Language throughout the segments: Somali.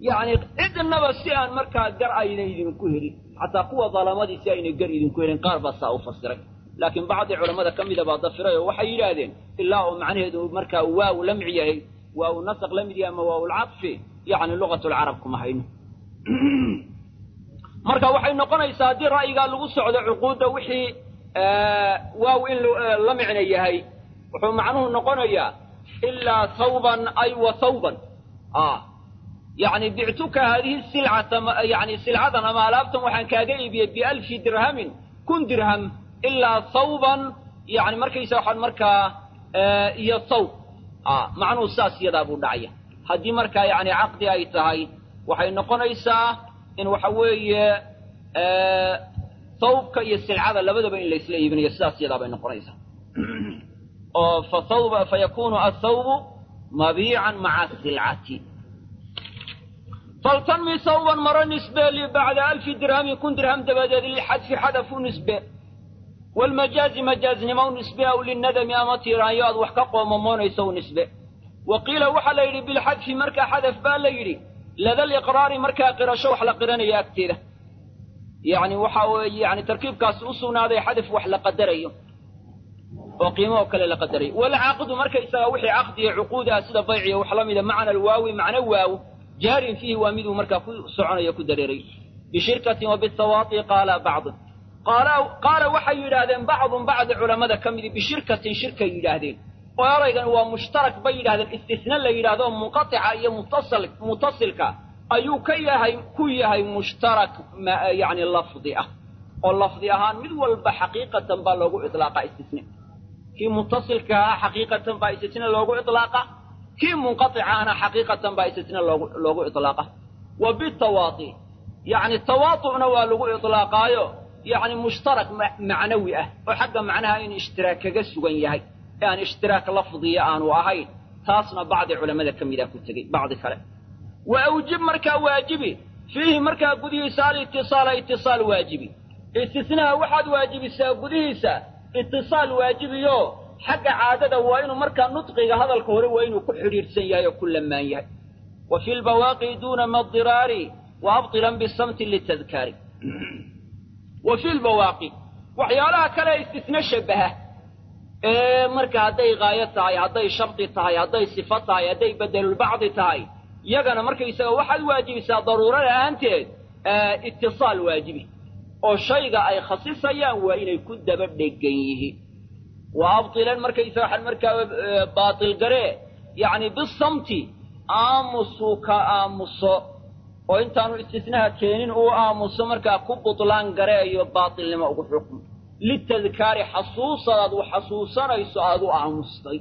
yacni cidnaba si aan markaa gar ayna idinku helin xataa kuwa dalamadii si aynay gar idinku helin qaar baa saa u fasiray laakiin bacdi culammada ka mida baa dafiray oo waxay yidhaahdeen ilaa uu macnaheedu markaa waaw lamci yahay waaw nasaq la mid yahay ama waaw lcadfi yacni lugatulcarab kuma hayno marka waxay noqonaysaa haddii ra'yigaa lagu socdo cuquudda wixii waaw in la micno yahay wuxuu macnuhu noqonayaa ilaa thawban ay wa thawban yani bictuka haadihi silcata yani silcadan ama alaabtan waxaan kaaga iibiyey bialfi dirhamin kun dirham ilaa thawban yani markaysa waxaan markaa iyo thawb macnuhu saas iyadaa buu dhacaya haddii markaa yani caqdi ay tahay waxay noqonaysaa in waxa weeye thawbka iyo silcada labadaba in laysla iibinayo sidaas iyadaa bay noqonaysaa oo fathawba fayakunu athawbu mabiican maca silcati faltanmi thawban maro nisbe li bacda alfi dirhamin kun dirham dabadeed lilxadfi xadaf u nisbe waalmajaazi majaaznimo u nisbe aw linadami ama tiiraanyo aad wax ka qoomamoonayso u nisbe wa qiila waxaa la yidhi bilxadfi markaa xadaf baa la yidhi lada liqraari markaa qirasho wax la qiranaya agteeda yani waxa weeye yani tarkiibkaasi u sugnaaday xadaf wax la qadarayo oo qiimo oo kale la qadarayo walcaqdu markaysaga wixii caqdiya cuquudaha sida bayciya wax la mida macna alwaawi macno waaw jaarin fiihi waa miduu markaa ku soconayo ku dareeray bishirkatin wa bithawaati qaala bacdu qaala waxay yidhaahdeen bacdun bacdi culammada ka midi bishirkatin shirkay yidhaahdeen oo eraygan waa mushtarak bay yidhahdeen istisna la yidhahdo munqatica iyo mutasal mutasilka ayuu ka yahay ku yahay mushtarak yani lafdi ah oo lafdi ahaan mid walba xaqiiqatan baa loogu iطlaaqa istisne kii mutasilka ahaa xaqiiqatan baa istisne loogu iطlaaqa kii munqaطicaana xaqiiqatan baa istisne loogu loogu iطlaaqa wa bitawaati yani tawaatu'na waa lagu iطlaaqaayo yani mushtarak macnawi ah oo xagga macnaha in ishtiraak kaga sugan yahay ee aan ishtiraak lafdiya aanu ahayn taasna bacdi culamada ka mida ku tegey bacdi kale wa awjib markaa waajibi fiihi markaa gudihiisa alitisaala itisaal waajibi istisnaha waxaad waajibisaa gudihiisa itisaal waajibiyo xagga caadada waa inuu markaa nudqiga hadalka hore waa inuu ku xidhiidhsan yahay oo ku lamaan yahay wa fi lbawaaqi duuna madiraari wa abtilan bisamti litadkaari wa fi lbawaaqi waxyaalaha kale istisne shabaha ee marka hadday qaayo tahay hadday shardi tahay hadday sifo tahay hadday bedelulbacdi tahay yagana markaysaga waxaad waajibisaa daruuro la'aanteed itisaal waajibi oo shayga ay khasisayaan waa inay ku daba dhegan yihiin wa abtilan markaysaga waxaan markaa baatil garee yacni bisamti aamusuu ka aamuso oo intaanu istisnaha keenin uu aamuso markaa ku butlaan gareeyo baatilnimo ugu xukmo litadkaari xasuusadaad u xasuusanayso aad u aamustay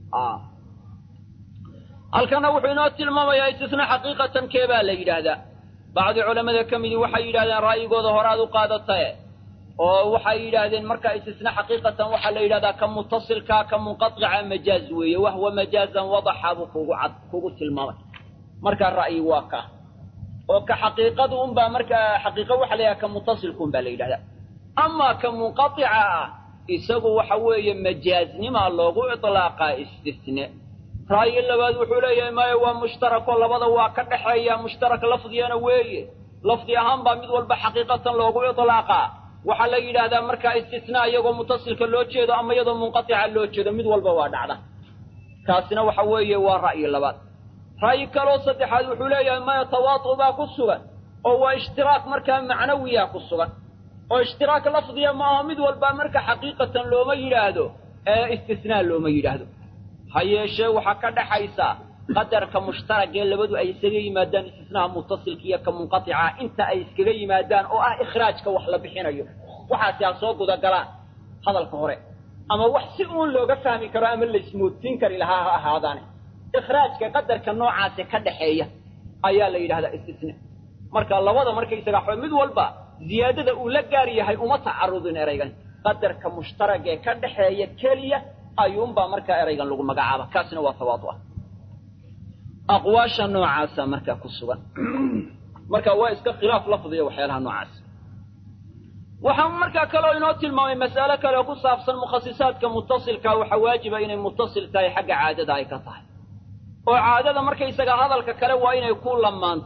halkana wuxuu inoo tilmaamayaa istisna xaqiiqatan kee baa la yidhaahdaa bacdi culammada ka midii waxay yidhahdeen ra'yigooda horaad u qaadatae oo waxay yidhaahdeen markaa istisna xaqiiqatan waxaa la yidhahdaa ka mutasilkaa ka munqaطica majaaz weeye wahwa majaazan wadaxa buu kugu cad kugu tilmaamay markaa ra'yi waa ka oo ka xaqiiqadu unbaa markaa xaqiiqo waxa la yidhahda ka mutasilku un baa la yidhahdaa amaa ka munqaطica ah isagu waxa weeye majaaznimaa loogu iطlaaqaa istisne ra'yi labaad wuxuu leeyahay maya waa mushtarako labada waa ka dhexeeya mushtarak lafdigana weeye lafdi ahaan baa mid walba xaqiiqatan loogu iطlaaqaa waxaa la yidhaahdaa markaa istisnaa iyagoo mutasilka loo jeedo ama iyadoo munqatica loo jeedo mid walba waa dhacda kaasina waxa weeye waa ra'yi labaad ra'yi kaloo saddexaad wuxuu leeyahay maya tawaatu baa ku sugan oo waa ishtiraak markaa macnawiya ku sugan oo ishtiraak lafdiya maaha mid walba marka xaqiiqatan looma yidhaahdo ee istisnaa looma yidhaahdo ha yeeshee waxaa ka dhaxaysa qadarka mushtaragee labadu ay isaga yimaadaan istisnaha mutasilka iyo ka munqatica inta ay iskaga yimaadaan oo ah ikhraajka wax la bixinayo waxaasi ha soo gudagalaan hadalka hore ama wax si uun looga fahmi karo ama laismoodsiin kari lahaa ha ahaadaane ikhraajka qadarka noocaasi ka dhaxeeya ayaa la yidhahdaa istisna marka labada markaysaga waxba mid walba ziyaadada uu la gaar yahay uma tacarudin eraygan qadarka mushtaragee ka dhaxeeya keliya ayuunbaa markaa eraygan lagu magacaaba kaasina waa tawaadu ah aqwaasha noocaasa markaa ku sugan marka waa iska khilaaf lafdiya waxyaalaha noocaas waxaa markaa kaloo inoo tilmaamay mas'alo kale oo ku saabsan mukhasisaadka mutasilka waxaa waajiba inay mutasil tahay xagga caadada ay ka tahay oo caadada markaysaga hadalka kale waa inay ku lamaan tahay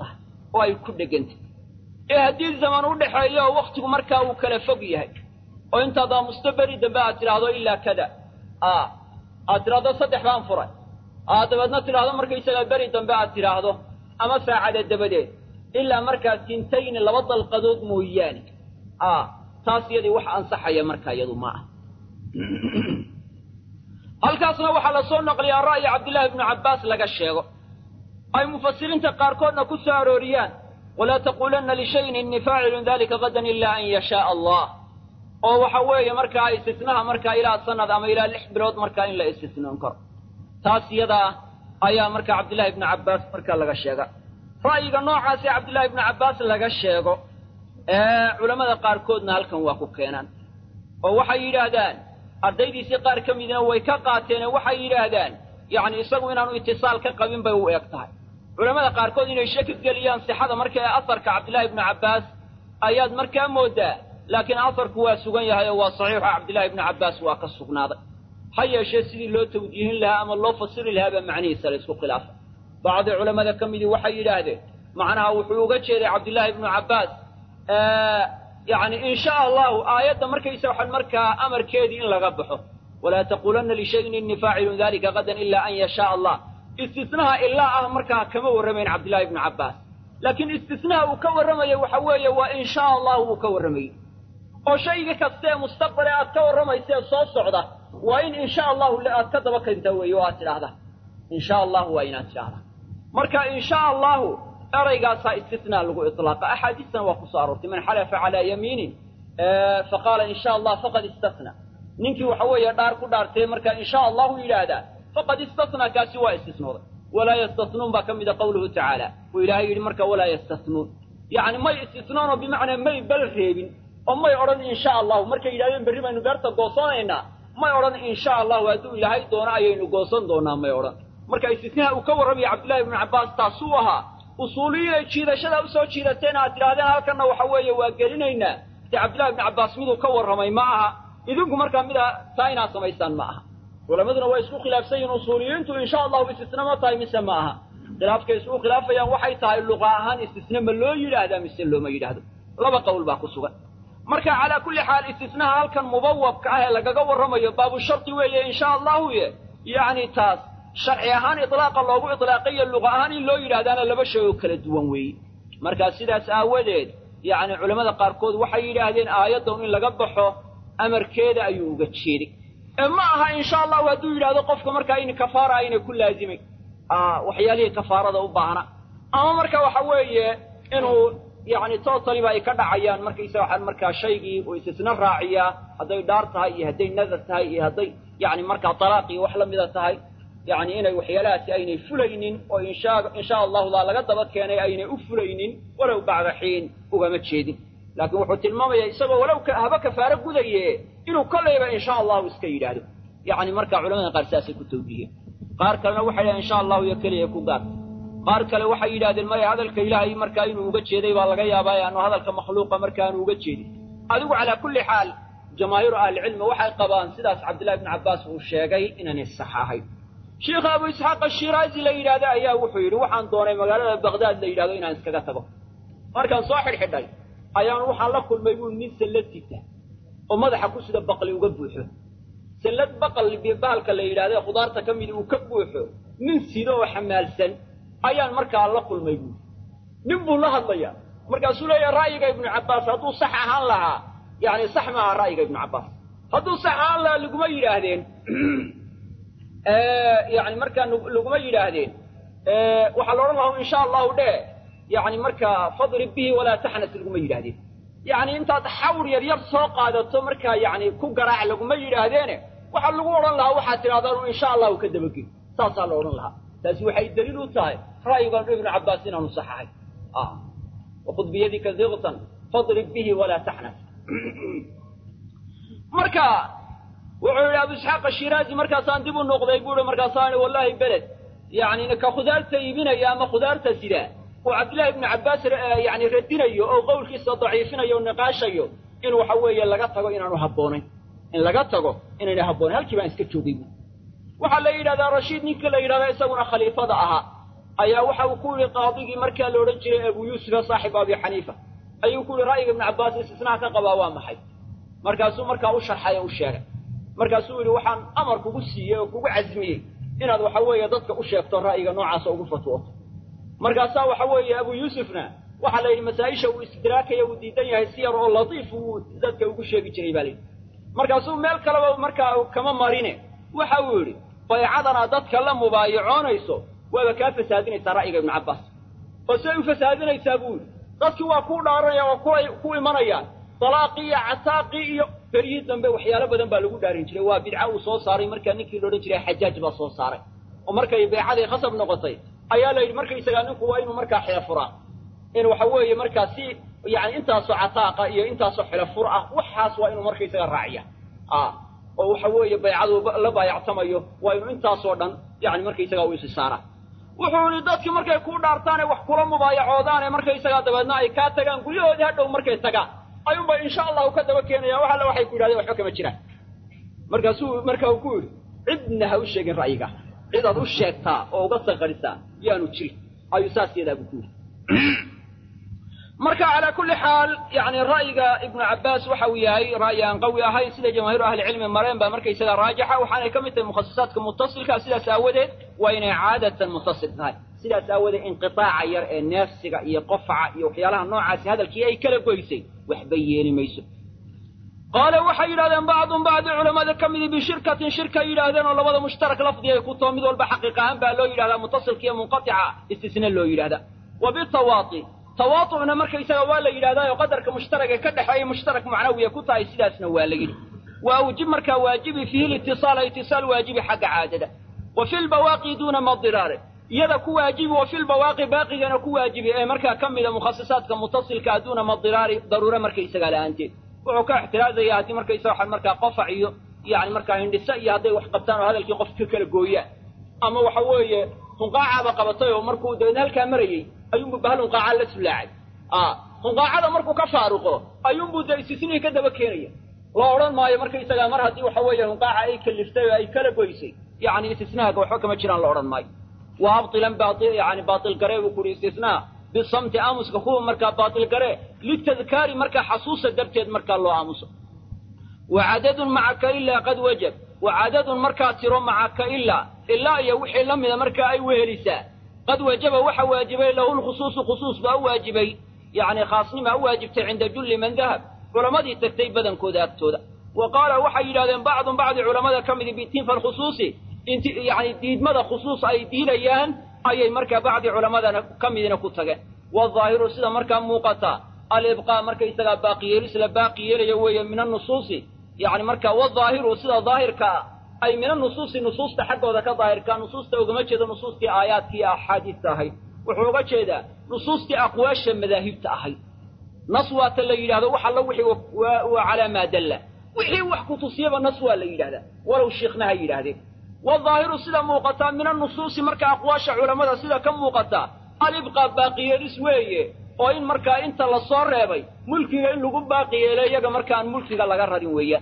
oo ay ku dhegantay ee haddii zaman u dhexeeyo oo wakhtigu markaa uu kala fog yahay oo intaad aamusto beri dambe aad tidhaahdo ilaa kada a aad tidhaahdo saddex baan furay aad dabeedna tidhaahdo markaysagaa beri dambe aad tidhaahdo ama saacada dabadeed ilaa markaa tintayni laba dalqadood mooyaane a taas iyadii wax ansaxaya markaa iyadu ma ah halkaasna waxaa la soo naqliyaa ra'yi cabdillaahi ibnu cabbaas laga sheego ay mufasiriinta qaarkoodna ku soo arooriyaan walaa taquulanna lishayin innii faacilun dalika gadan ilaa an yashaaa allah oo waxa weeye markaa istisnaha markaa ilaa sanad ama ilaa lix bilood markaa in la istisnoon karo taas iyadaa ayaa markaa cabdillahi ibnu cabbaas markaa laga sheega ra'yiga noocaasee cabdillahi ibnu cabbaas laga sheego ee culammada qaarkoodna halkan waa ku keenaan oo waxay yidhaahdaan ardaydiisii qaar ka midna way ka qaateene waxay yidhaahdaan yacni isagu inaanu itisaal ka qabin bay u eg tahay culammada qaarkood inay shaki geliyaan sixada marka ee asarka cabdillahi ibnu cabbaas ayaad markaa mooddaa laakiin asarku waa sugan yahay oo waa saxiixo cabdillahi ibnu cabbaas waa ka sugnaaday ha yeeshee sidii loo tawjiihin lahaa ama loo fasiri lahaa baa macnihiisa la isku khilaafa bacdi culammada ka midii waxay yidhaahdeen macnaha wuxuu uga jeeday cabdillaahi ibnu cabbaas yacni in sha allahu aayadda markaysa waxaan markaa amarkeedii in laga baxo walaa taquulanna lishayin innii faacilun dalika gadan ilaa an yashaaa allah istisnaha ilaa ah markaa kama warramayn cabdillahi ibnu cabbaas laakiin istisnaha uu ka warramayo waxa weeye waa in shaa allahu uu ka warramayey oo shayga kaste ee mustaqbale aad ka warramaysee soo socda waa in in sha allahu aad ka daba kenta weeye oo aad tidhaahda in sha allahu waa inaad tidhaahda marka in sha allahu eraygaasaa istisnaa lagu iطlaaqa axaadiistana waa ku soo aroortay man xalafa calaa yamiinin faqaala in sha allah faqad istasna ninkii waxa weeye dhaar ku dhaartee markaa in sha allahu yidhaahdaa faqad istasnaa kaasi waa istisnooday walaa yastasnuun baa ka mida qawluhu tacaala uu ilaahay yidhi marka walaa yastasnuun yacni may istisnoonoo bimacnaa may bal reebin oo may odhan in sha allahu markay yidhahdeen berri baynu beerta goosanaynaa may odhan in sha allahu hadduu ilaahay doono ayaynu goosan doonaa may odhan marka istisnaha uu ka warramaya cabdillahi ibnu cabbaas taasuu ahaa usuuliyiinay jiidashada usoo jiidateen aad tidhahdeen halkanna waxa weeye waa gelinaynaa dee cabdillahi ibnu cabbaas miduu ka warramay ma aha idinku markaa mida taa inaad samaysaan ma aha culammaduna waa isku khilaafsan yihin usuuliyiintu insha allahu istisna ma tahay mise ma aha khilaafkay isku khilaafayaan waxay tahay luqa ahaan istisne ma loo yidhaahdaa mise looma yidhaahdo laba qowl baa ku sugan marka calaa kulli xaal istisnaha halkan mubawabka ah ee lagaga warramayo baabu shardi weeye insha allahu ye yacni taas sharci ahaan iطlaaqa loogu iطlaaqayo luqa ahaan in loo yidhahdaana laba shay oo kala duwan weeye markaa sidaas aawadeed yacni culammada qaarkood waxay yidhaahdeen aayaddan in laga baxo amarkeeda ayuu uga jeeday ee ma aha insha allahu hadduu yidhahdo qofka markaa in kafaara aynay ku laazimay waxyaalihii kafaarada u baahna ama marka waxa weeye inuu yacni tootaliba ay ka dhacayaan markaysa waxaan markaa shaygii uu isisna raaciyaa hadday dhaar tahay iyo hadday nadar tahay iyo hadday yacni markaa talaaq iyo wax la mida tahay yacni inay waxyaalahaasi aynay fulaynin oo insha insha allahudaa laga daba keenay aynay u fulaynin walow bacda xiin ugama jeedin laakiin wuxuu tilmaamayaa isagoo walow haba kafaaro gudaye inuu kollayba insha allahu iska yidhaahdo yacni markaa culamada qaar saasay ku tawjiheen qaar kalena waxay yidhahen insha allahu iyo keliya ku gaarta qaar kale waxay yidhahdeen maya hadalka ilaahay markaa inuu uga jeeday baa laga yaabaa aanu hadalka makhluuqa markaanu uga jeedin adigu calaa kulli xaal jamaahiiru ahlicilmi waxay qabaan sidaas cabdillahi ibnu cabbaas uu sheegay inaanay sax ahayn sheikha abu isxaaq ashiraazi la yidhaahda ayaa wuxuu yidhi waxaan doonay magaalada baqdaad la yidhahdo inaan iskaga tago markaan soo xidhxidhay ayaan waxaan la kulmay buu nin sallad sita oo madaxa ku sida baqli uga buuxo sallad baqal bahalka la yidhahda khudaarta ka midi uu ka buuxo nin sido oo xamaalsan ayaan markaa la kulmay buui nin buu la hadlayaa markaasuu leeyaha ra'yiga ibnu cabbaas hadduu sax ahaan lahaa yacni sax maaha ra'yiga ibnu cabbaas hadduu sax ahaan lahaa laguma yidhaahdeen yani markaa laguma yidhaahdeen waxaa la odhan lahaa insha allahu dhe yani markaa fadrib bihi walaa taxnas laguma yidhahdeen yani intaad xawr yar yar soo qaadato markaa yani ku garaac laguma yidhaahdeene waxaa lagu odhan lahaa waxaad tidhahdaan insha allahu ka dabagel saasaa la odhan lahaa taasi waxay daliil u tahay ra'yigan ibnu cabbaas inaanu sax ahay wakud biyadika diqtan fadrib bihi walaa taxnas marka wuxuu yidhi abu isxaaq ashiraazi markaasaan dib u noqday buu i markaasaan i wallahi beled yani ka khudaarta iibinaya ama khudaarta sidaa uu cabdillahi ibnu cabbaas yani radinayo oo qowlkiisa daciifinayo o niqaashayo in waxa weeye laga tago inaanu habboonayn in laga tago inayna habboonayn halkii baan iska joogay bu waxaa la yidhahdaa rashiid ninka la yidhahdaa isaguna khaliifada ahaa ayaa waxa uu ku yihi qaadigii markaa la odhan jiray abu yuusufa saaxibu abi xaniifa ayuu ku yihi ra'yiga ibnu cabbaas istisnaha ka qabaa waa maxay markaasuu markaa u sharxay oo u sheegay markaasuu yidhi waxaan amar kugu siiyey oo kugu casmiyey inaad waxa weeye dadka u sheegto ra'yiga noocaasa ugu fatwooto markaasaa waxa weeye abu yuusufna waxaa la yidhi masaa-isha uu istidraakaya uu diidan yahay si yar oo latiif uu dadka ugu sheegi jiray baa layidhi markaasuu meel kaleba markaa kama marine waxa uu yidhi baycadana dadka la mubaayacoonayso waaba kaa fasaadinaysaa ra'yiga ibnu cabbaas oo siday u fasaadinaysaa buu yidhi dadkii waa kuu dhaaranaya oo kuay ku imanayaan dalaaqii iyo cataaqii iyo beryihii dambe waxyaalo badan baa lagu dhaarin jiray waa bidca uu soo saaray markaa ninkii la odhan jiray xajaaj baa soo saaray oo markay baycadii khasab noqotay ayaa la yidhi markaysagaa ninku waa inuu markaa xila furaa in waxa weeye markaa si yani intaasoo cataaqa iyo intaasoo xilo fur ah waxaas waa inuu markaysaga raaciya a oo waxa weeye baycadu la baayactamayo waa inuu intaasoo dhan yani markaysagaa u isi saaraa wuxuu yihi dadkii markay kuu dhaartaane wax kula mubaayacoodaane markaysagaa dabeedna ay kaa tagaan guryahoodii hadhow markay tagaan ayuunba insha allahu ka daba keenaya wax alle waxay ku yidhahdeen waxba kama jiraan markaasuu marka uu ku yidhi cidna ha u sheegin ra'yiga cidaad u sheegtaa oo uga saqarisaa yaanu jirin ayuu saas yadaa buu ku yidhi marka calaa kulli xaal yani ra'yiga ibnu cabbaas waxa uu yahay ra'yi aan qawi ahayn sida jamaahiiru ahlicilmi mareen baa markaysaga raajixa waxaanay ka mid tahay mukhasisaadka mutasilka sidaas aawadeed waa inay caadatan mutasil tahay sidaas aawadeed inqiaaca yar ee neefsiga iyo qofaca iyo waxyaalaha noocaasi hadalkii ay kala goysay waxba yeeli mayso qaale waxay yidhahdeen bacdun bacdi culamada ka midi bishirkatin shirka yidhaahdeen oo labada mushtarak lafdi ay ku too mid walba xaqiiq ahaan baa loo yidhahdaa mutasilka iyo munqatica istisna loo yidhahdaa wa bitawaati tawaatucna markaysaga waa la yidhahdaa oo qadarka mushtaraka ka dhexeeya mushtarak macnawiya ku tahay sidaasna waa la yidhi wa awjib markaa waajibi fiihi litisaala itisaal waajibi xagga caadada wa fi lbawaaqi duuna madiraare iyada ku waajibi wa fi lbawaaqi baaqigana ku waajibi ee markaa ka mida mukhasisaadka mutasilka duuna madiraari daruure markaysagaa la-aanteed wuxuu ka ixtiraazaya haddii markaysaga waxaan markaa qofac iyo yani markaa hindhisa iyo hadday wax qabtaan oo hadalkii qof ka kala gooyaan ama waxa weeye hunqaacaaba qabatay oo markuu dabeedna halkaa marayey ayuunbu bahal hunqaaca la sulaacay hunqaacada markuu ka faaruqo ayuunbuu dee istisnihii ka daba keenaya loo odhan maayo markaysagaa mar haddii waxa weeye hunqaaca ay kaliftay oo ay kala goysay yani istisnaaga waxba kama jiraan la odhan maayo wa abtilan yani baatil garee buu kuhi istisnaa bisamti aamuska kuwa markaa baatil garee litadkaari markaa xasuusa darteed markaa loo aamuso wa cadadun macaka ilaa qad wajab wa cadadun markaa tiro macaka ilaa ilaa iyo wixii la mida markaa ay wehelisaa qad wajaba waxa waajibay lahu lkhusuusu khusuus baa u waajibay yani khaasnima u waajibtay cinda julli man dahab culammadii tagtay badankooda agtooda wa qaala waxay yidhahdeen bacdun bacdi culamada ka midi bitinfa alkhusuusi inti yani diidmada khusuus ay diidayaan ayay markaa bacdi culamadana ka midina ku tageen waadaahiru sida markaa muuqata alibqaa markaysagaa baaqiyeelis la baaqi yeelayo weeye min annusuusi yani marka wadaahiru sida daahirka ah ay min anusuusi nusuusta xaggooda ka daahirkaa nusuusta ugama jeedo nusuustii aayaadkii axaadiista ahayd wuxuu uga jeedaa nusuustii aqwaasha madaahibta ahayd nas waata la yidhahdo wax alla wixii waa calaa maa dalla wixii wax ku tusiyaba nas waa la yidhahdaa walow shiikhna ha yidhaahdeen waadaahiru sida muuqataa min annusuusi marka aqwaasha culammada sida ka muuqataa alibqaa baaqiyeelis weeye oo in markaa inta la soo reebay mulkiga in lagu baaqi yeelo iyaga markaan mulkiga laga rarin weeyaan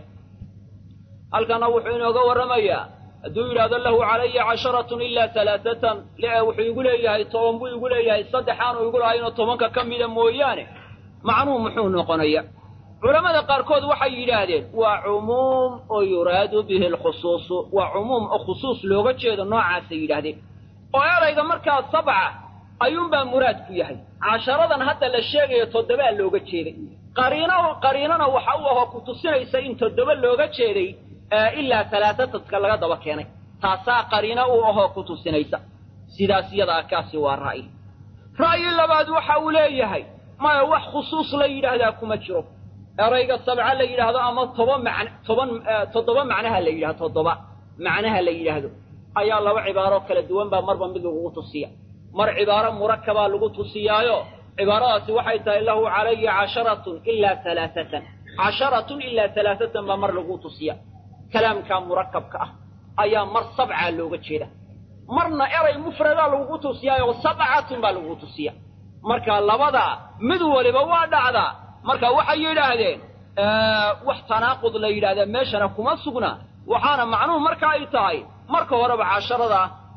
halkana wuxuu inooga warramayaa hadduu yidhaahdo lahu calaya casharatun ilaa talaatatan wuxuu igu leeyahay toban buu igu leeyahay saddexaanu igu lahaynoo tobanka ka mida mooyaane macnuhu muxuu noqonaya culammada qaarkood waxay yidhaahdeen waa cumuum oo yuraadu bihi alkhusuusu waa cumuum oo khusuus looga jeedo noocaasay yidhaahdeen oo erayga markaa sabca ayuunbaa muraad ku yahay casharadan hadda la sheegayo toddobaa looga jeeday qariino qariinana waxa u ahoo ku tusinaysa in toddoba looga jeeday ilaa talaatataska laga daba keenay taasaa qariino u ahoo ku tusinaysa sidaas yadaa kaasi waa ra'yi ra'yi labaad waxa uu leeyahay maya wax khusuus la yidhaahdaa kuma jiro erayga sabca la yidhaahdo ama toba macn toban toddoba macnaha la yidhahdo toddoba macnaha la yidhaahdo ayaa laba cibaaroo kala duwan baa marba mid lagugu tusiya mar cibaaro murakabaa lagu tusiyaayo cibaaradaasi waxay tahay lahu calaya casharatun ilaa talaatatan casharatun ilaa talaatatan baa mar lagu tusiya kalaamkaa murakabka ah ayaa mar sabcaa looga jeeda marna eray mufradaa lagugu tusiyaayo sabcatun baa lagugu tusiya marka labadaa mid waliba waa dhacdaa marka waxay yidhaahdeen wax tanaaqud la yidhahdaa meeshana kuma sugna waxaana macnuhu marka ay tahay marka horeba casharada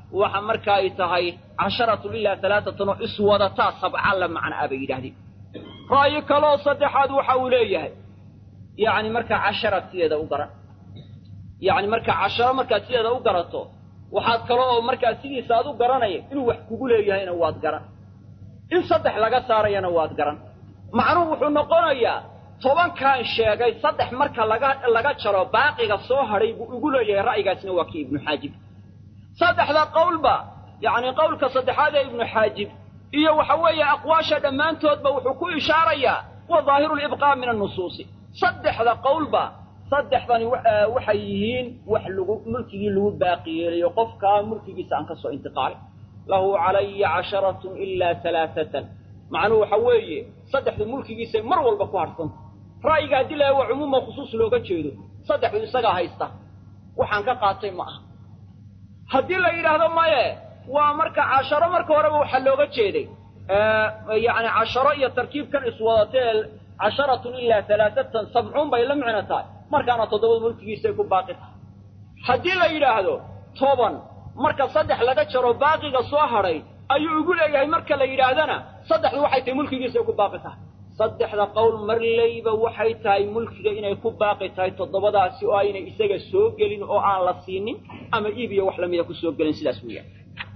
waxa marka ay tahay casharatun ilaa alaaatan oo iswadataa sabca la macna a bay yidhahdeen ra'yi kaloo saddexaad waxa uu leeyahay yacni markaa cashara sideeda u garan yacni markaa casharo markaad sideeda u garato waxaad kale oo markaa sidiisa aad u garanaya inuu wax kugu leeyahayna waad garan in saddex laga saarayana waad garan macnuhu wuxuu noqonayaa tobankaan sheegay saddex marka laga laga jaro baaqiga soo hadhay buu igu leeyahay ra'yigaasna waa kii ibnu xaajib saddexda qowlba yacni qowlka saddexaad ee ibnu xaajib iyo waxa weeye aqwaasha dhammaantoodba wuxuu ku ishaarayaa wa daahiru libqaa min annusuusi saddexda qowlba saddexdani waxay yihiin wax lagu mulkigii lagu baaqi yeelayo qofkaa mulkigiisa aan ka soo intiqaalin lahu calaya casharatun ilaa alaaatan macnuhu waxa weeye saddexdu mulkigiisay mar walba ku hadhsanta ra'yiga haddii laha waa cumuuma khusuus looga jeedo saddexdu isagaa haysta waxaan ka qaatay ma aha haddii la yidhaahdo maye waa marka casharo marka horeba waxaa looga jeeday yacni casharo iyo tarkiibkan iswadatee casharatun ilaa alaaatan sabcuun bay la micno tahay markaana toddobada mulkigiisay ku baaqi tahay haddii la yidhaahdo toban marka saddex laga jaro baaqiga soo hadhay ayuu igu leeyahay marka la yidhaahdana saddexdu waxay tahay mulkigiisay ku baaqi tahay saddexda qowl marlayba waxay tahay mulkiga inay ku baaqi tahay toddobadaasi oo aynay isaga soo gelin oo aan la siinin ama iib iyo wax lamida ku soo gelin sidaas weeyaan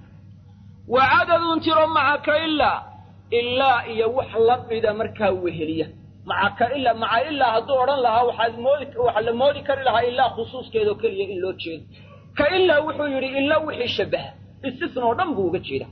wa cadadun tiro maca ka ilaa ilaa iyo wax la mida markaa weheliya maca ka ilaa maca ilaa hadduu odhan lahaa waxaad moodi waxaa la moodi kari lahaa ilaa khusuuskeedao keliya in loo jeedo ka ilaa wuxuu yidhi ilaa wixii shabaha istisna oo dhan buu uga jeeda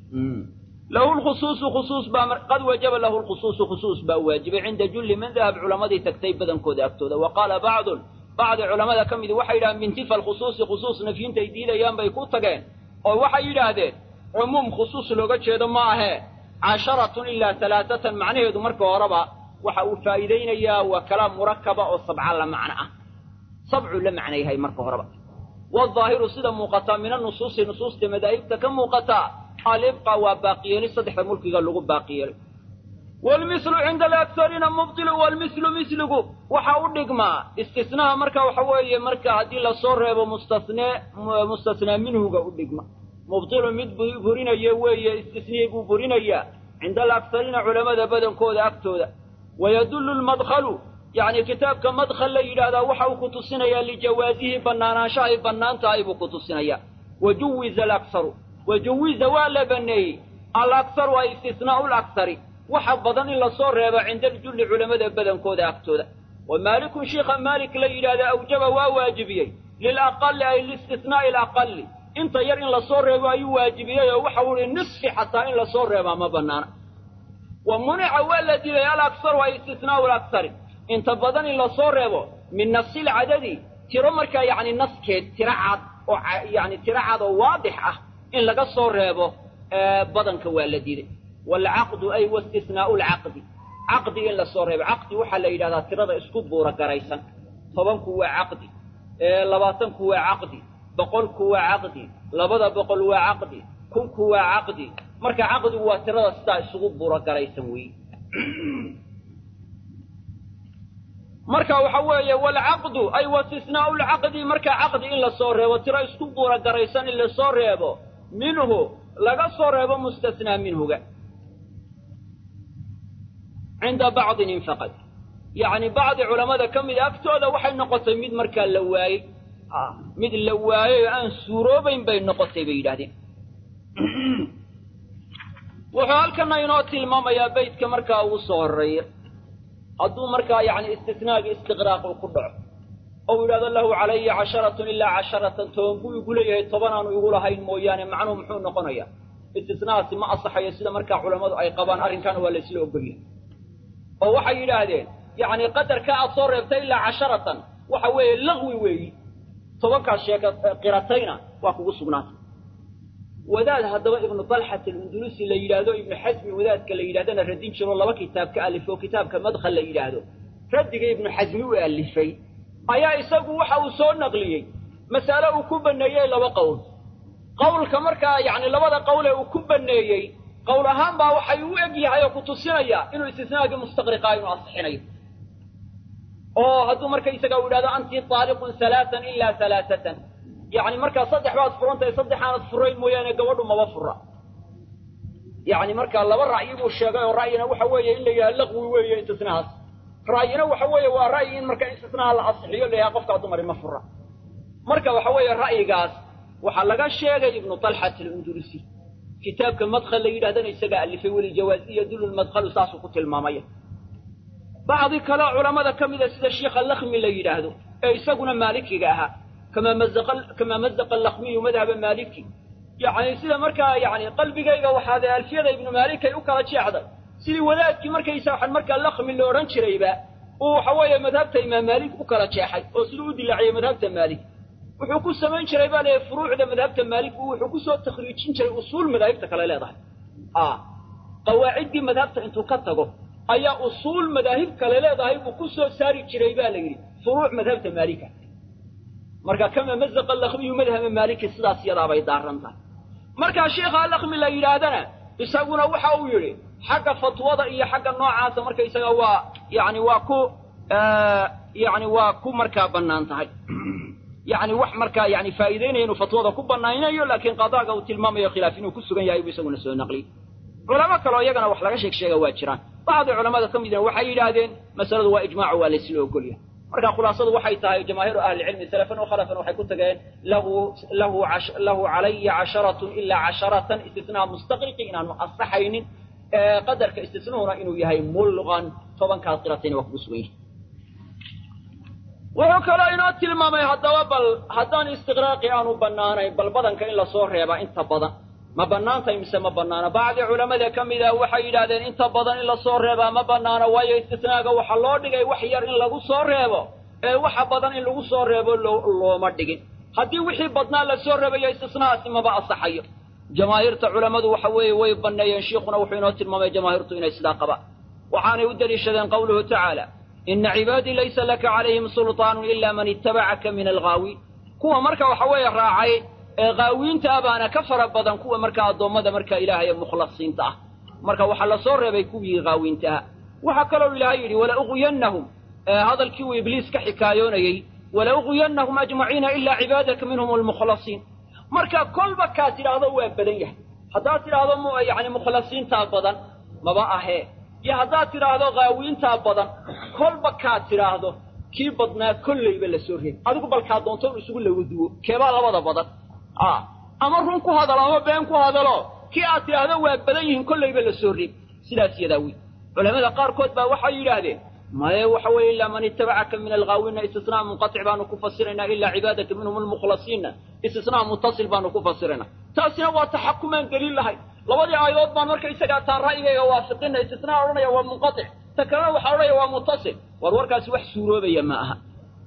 lahu lkhusuusu khusuus baa qad wajaba lahu lkhusuusu khusuus baa waajibay cinda julli man dahab culammadii tagtay badankooda agtooda wa qaala bacdun bacdi culammada ka midi waxay yidhahdeen bintifa alkhusuusi khusuus nafyintay diidayaan bay ku tageen oo waxay yidhaahdeen cumuum khusuus looga jeedo ma ahee casharatun ilaa alaaatan macnaheedu marka horeba waxa uu faa'iidaynayaa waa kalaam murakaba oo sabca la macno ah sabcuu la macno yahay marka horeba waadaahiru sida muuqataa min annusuusi nusuusta madaahibta ka muuqataa alibqa waa baaqiyeeli saddexda mulkiga lagu baaqiyeelay waalmislu cinda alaktariina mubtilu waalmislu misligu waxa u dhigmaa istisnaha marka waxa weeye marka haddii lasoo reebo mustasnee mustasnaa minhuga u dhigma mubtilu mid burinaya weeye istisniyey buu burinayaa cinda alaktariina culammada badankooda agtooda wayadullu lmadkhalu yacni kitaabka madkhal la yidhaahdaa waxa uu ku tusinayaa lijawaasihi bannaanaanshahay bannaan tahay buu ku tusinayaa wajuwiza alaksaru wajuwiza waa la baneeyey alaksaru ay istisnaa'u laksari waxa badan in lasoo reebo cinda aljulli culammada badankooda agtooda wa maalikun shiikha maalik la yidhahda awjaba waa waajibiyey lilaqali ay liistisnaa'i alaqali inta yar in lasoo reebo ayuu waajibiyey oo waxa uu ihi nisfi xataa in lasoo reebaa ma bannaana wa munica waa la dilay alaksaru ay istisnaa'u laksari inta badan in lasoo reebo min nafsil cadadi tiro markaa yacni naskeed tiro cad oo yacni tiro cad oo waadix ah in laga soo reebo badanka waa la diiday waalcaqdu ay waistisnaa'u lcaqdi caqdi in lasoo reebo caqdi waxaa la yidhahdaa tirada isku buura garaysan tobanku waa caqdi labaatanku waa caqdi boqolku waa caqdi labada boqol waa caqdi kunku waa caqdi marka caqdigu waa tirada sidaa isugu buura garaysan weeye marka waxa weeye waalcaqdu ay waistisnaa'u lcaqdi marka caqdi in lasoo reebo tiro isku buura garaysan in lasoo reebo minhu laga soo reebo mustasnaa minhuga cinda bacdin faqad yacni bacdi culammada ka mida agtooda waxay noqotay mid markaa la waayey mid la waayey oo aan suuroobayn bay noqotay bay yidhahdeen wuxuu halkana inoo tilmaamayaa beytka markaa ugu soo horreeya hadduu markaa yacni istisnaagii istiqraaq uu ku dhaco ou yidhahdo lahu calaya casharatun ilaa casharatan toban buu igu leeyahay tobanaanu igu lahayn mooyaane macnuhu muxuu noqonayaa istisnahaasi ma asaxayo sida markaa culammadu ay qabaan arrinkaana waa laysla ogolyahay oo waxay yidhaahdeen yacni qadarka aad soo reebtay ilaa casharatan waxa weeye laqwi weeyi tobankaas sheeka qiratayna waa kugu sugnaatay wadaad haddaba ibnu dalxat alundulusi la yidhaahdo ibnu xasmi wadaadka la yidhahdana radin jiroo laba kitaab ka alifo kitaabka madkhal la yidhaahdo raddiga ibnu xasmi u alifay ayaa isagu waxa uu soo naqliyey mas'ale uu ku banneeyey laba qowl qowlka markaa yacni labada qowl ee uu ku banneeyey qowl ahaan baa waxay u eg yahay oo ku tusinaya inuu istisnaagii mustaqriqaa inuu asixinayo oo hadduu marka isaga u yidhahdo anti taaliqun halaatan ilaa halaatatan yacni markaa saddex baad furan tahay saddex aanad furayn mooyaane gabadhu maba fura yacni markaa laba ra'yi buu sheegay oo ra'yina waxa weeye in la yidhaha laqwi weeye istisnahaas ra'yina waxa weeye waa ra'yi in marka istisnaha la asixiyo la yidhaha qofkaa dumari ma fura marka waxa weeye ra'yigaas waxaa laga sheegay ibnu talxat alundurisi kitaabka madkhal la yidhahdana isagaa alifay weli jawaaziya dululmadkhalu saasuu ku tilmaamaya bacdi kaleo culammada ka mida sida sheikha lakhmi la yidhaahdo ee isaguna maalikiga ahaa kamaa mazaqa kamaa mazaqa lakhmiyu madhaba maaliki yacni sida markaa yacni qalbigayga waxaade alfiyada ibnu maalikay u kala jeexday sidii wadaadkii markaysa waxaan markaa lakhmi la odhan jirayba uu waxa weeye madhabta imaam maalik u kala jeexay oo siduu u dilaaciyey madhabta maalik wuxuu ku samayn jiray baa leeyahy furuucda madhabta maalik buu wuxuu kusoo takhriijin jiray usuul madaahibta kale leedahay a qawaaciddii madhabta intuu ka tago ayaa usuul madaahib kale leedahay buu ku soo saari jiray ba la yidhi furuuc madhabta maalika marka kama mazaqa lakhmiyu madhaba maaliki sidaas yadaabay daaran tahay markaa sheikha lakhmi la yidhaahdana isaguna waxa uu yidhi xagga fatwada iyo xagga noocaasa markaysaga waa yani waa ku yani waa ku markaa bannaan tahay yani wax markaa yani faa'iidaynaya inuu fatwada ku banaanayo laakiin qadaaga uu tilmaamayo khilaaf inuu ku sugan yahay buu isaguna soo naqliyey culamo kaleo iyagana wax laga sheeg sheega waa jiraan bacdi culamada ka midna waxay yidhaahdeen masaladu waa ijmaacu waa laysla ogolyahay marka khulaasadu waxay tahay jamaahiiru ahlicilmi salafan wa khalafan waxay ku tageen lahu lahu lahu calaya casharatun ilaa casharatan istisnaa mustaqriqi inaanu asaxaynin qadarka istisnuhuna inuu yahay mulqan tobankaas qiratayna waa kugu sugan yahay wuxuu kaloo inoo tilmaamay haddaba bal haddaan istiqraaqi aanu bannaanayn bal badanka in lasoo reebaa inta badan ma bannaantahay mise ma bannaana bacdi culamada ka mid ah waxay yidhahdeen inta badan in lasoo reebaa ma bannaano waayo istisnaaga waxaa loo dhigay wax yar in lagu soo reebo ee waxa badan in lagu soo reebo looma dhigin haddii wixii badnaa lasoo reebayo istisnahaasi maba asaxayo jamaahiirta culammadu waxa weeye way banneeyeen shiikhuna wuxuu inoo tilmaamay jamaahiirtu inay sidaa qabaan waxaanay u deliishadeen qawluhu tacaala ina cibaadii laysa laka calayhim sulطaanu ila man itabacaka min alghaawiin kuwa marka waxa weeye raacay ee haawiinta ah baana ka fara badan kuwa markaa addoommada marka ilaahay ee mukhlasiinta ah marka waxaa lasoo reebay kuwii haawiinta ah waxaa kaloo ilaahay yidhi wala uqwiyannahum hadalkii uu ibliis ka xikaayoonayey wala uqwiyannahum ajmaciina ilaa cibaadaka minhum almukhlasiin marka kolba kaa tidhaahdo waa badan yahay haddaad tidhaahdo yani mukhlasiintaa badan maba ahee iyo haddaad tidhaahdo haawiintaa badan kolba kaad tidhaahdo kii badnaa kollayba la soo reebi adigu balkaa doonto in isugu lawaduwo keebaa labada badan a ama run ku hadalo ama been ku hadalo kii aad tidhaahdo waa badan yihiin kollayba la soo reebi sidaas yadaa wey culamada qaarkood baa waxay yidhaahdeen maye waxa weeye ilaa man itabacaka min alghaawiina istisnaa munqatic baanu ku fasiraynaa ilaa cibaadaka minhum almukhlasiina istisnaa mutasil baanu ku fasiraynaa taasina waa taxakumaan daliil lahayn labadii aayadood baan marka isagaa taan ra'yigayga waafiqina istisnaa odhanaya waa munqatic ta kalena waxaa odhanaya waa mutasil war warkaasi wax suuroobaya ma aha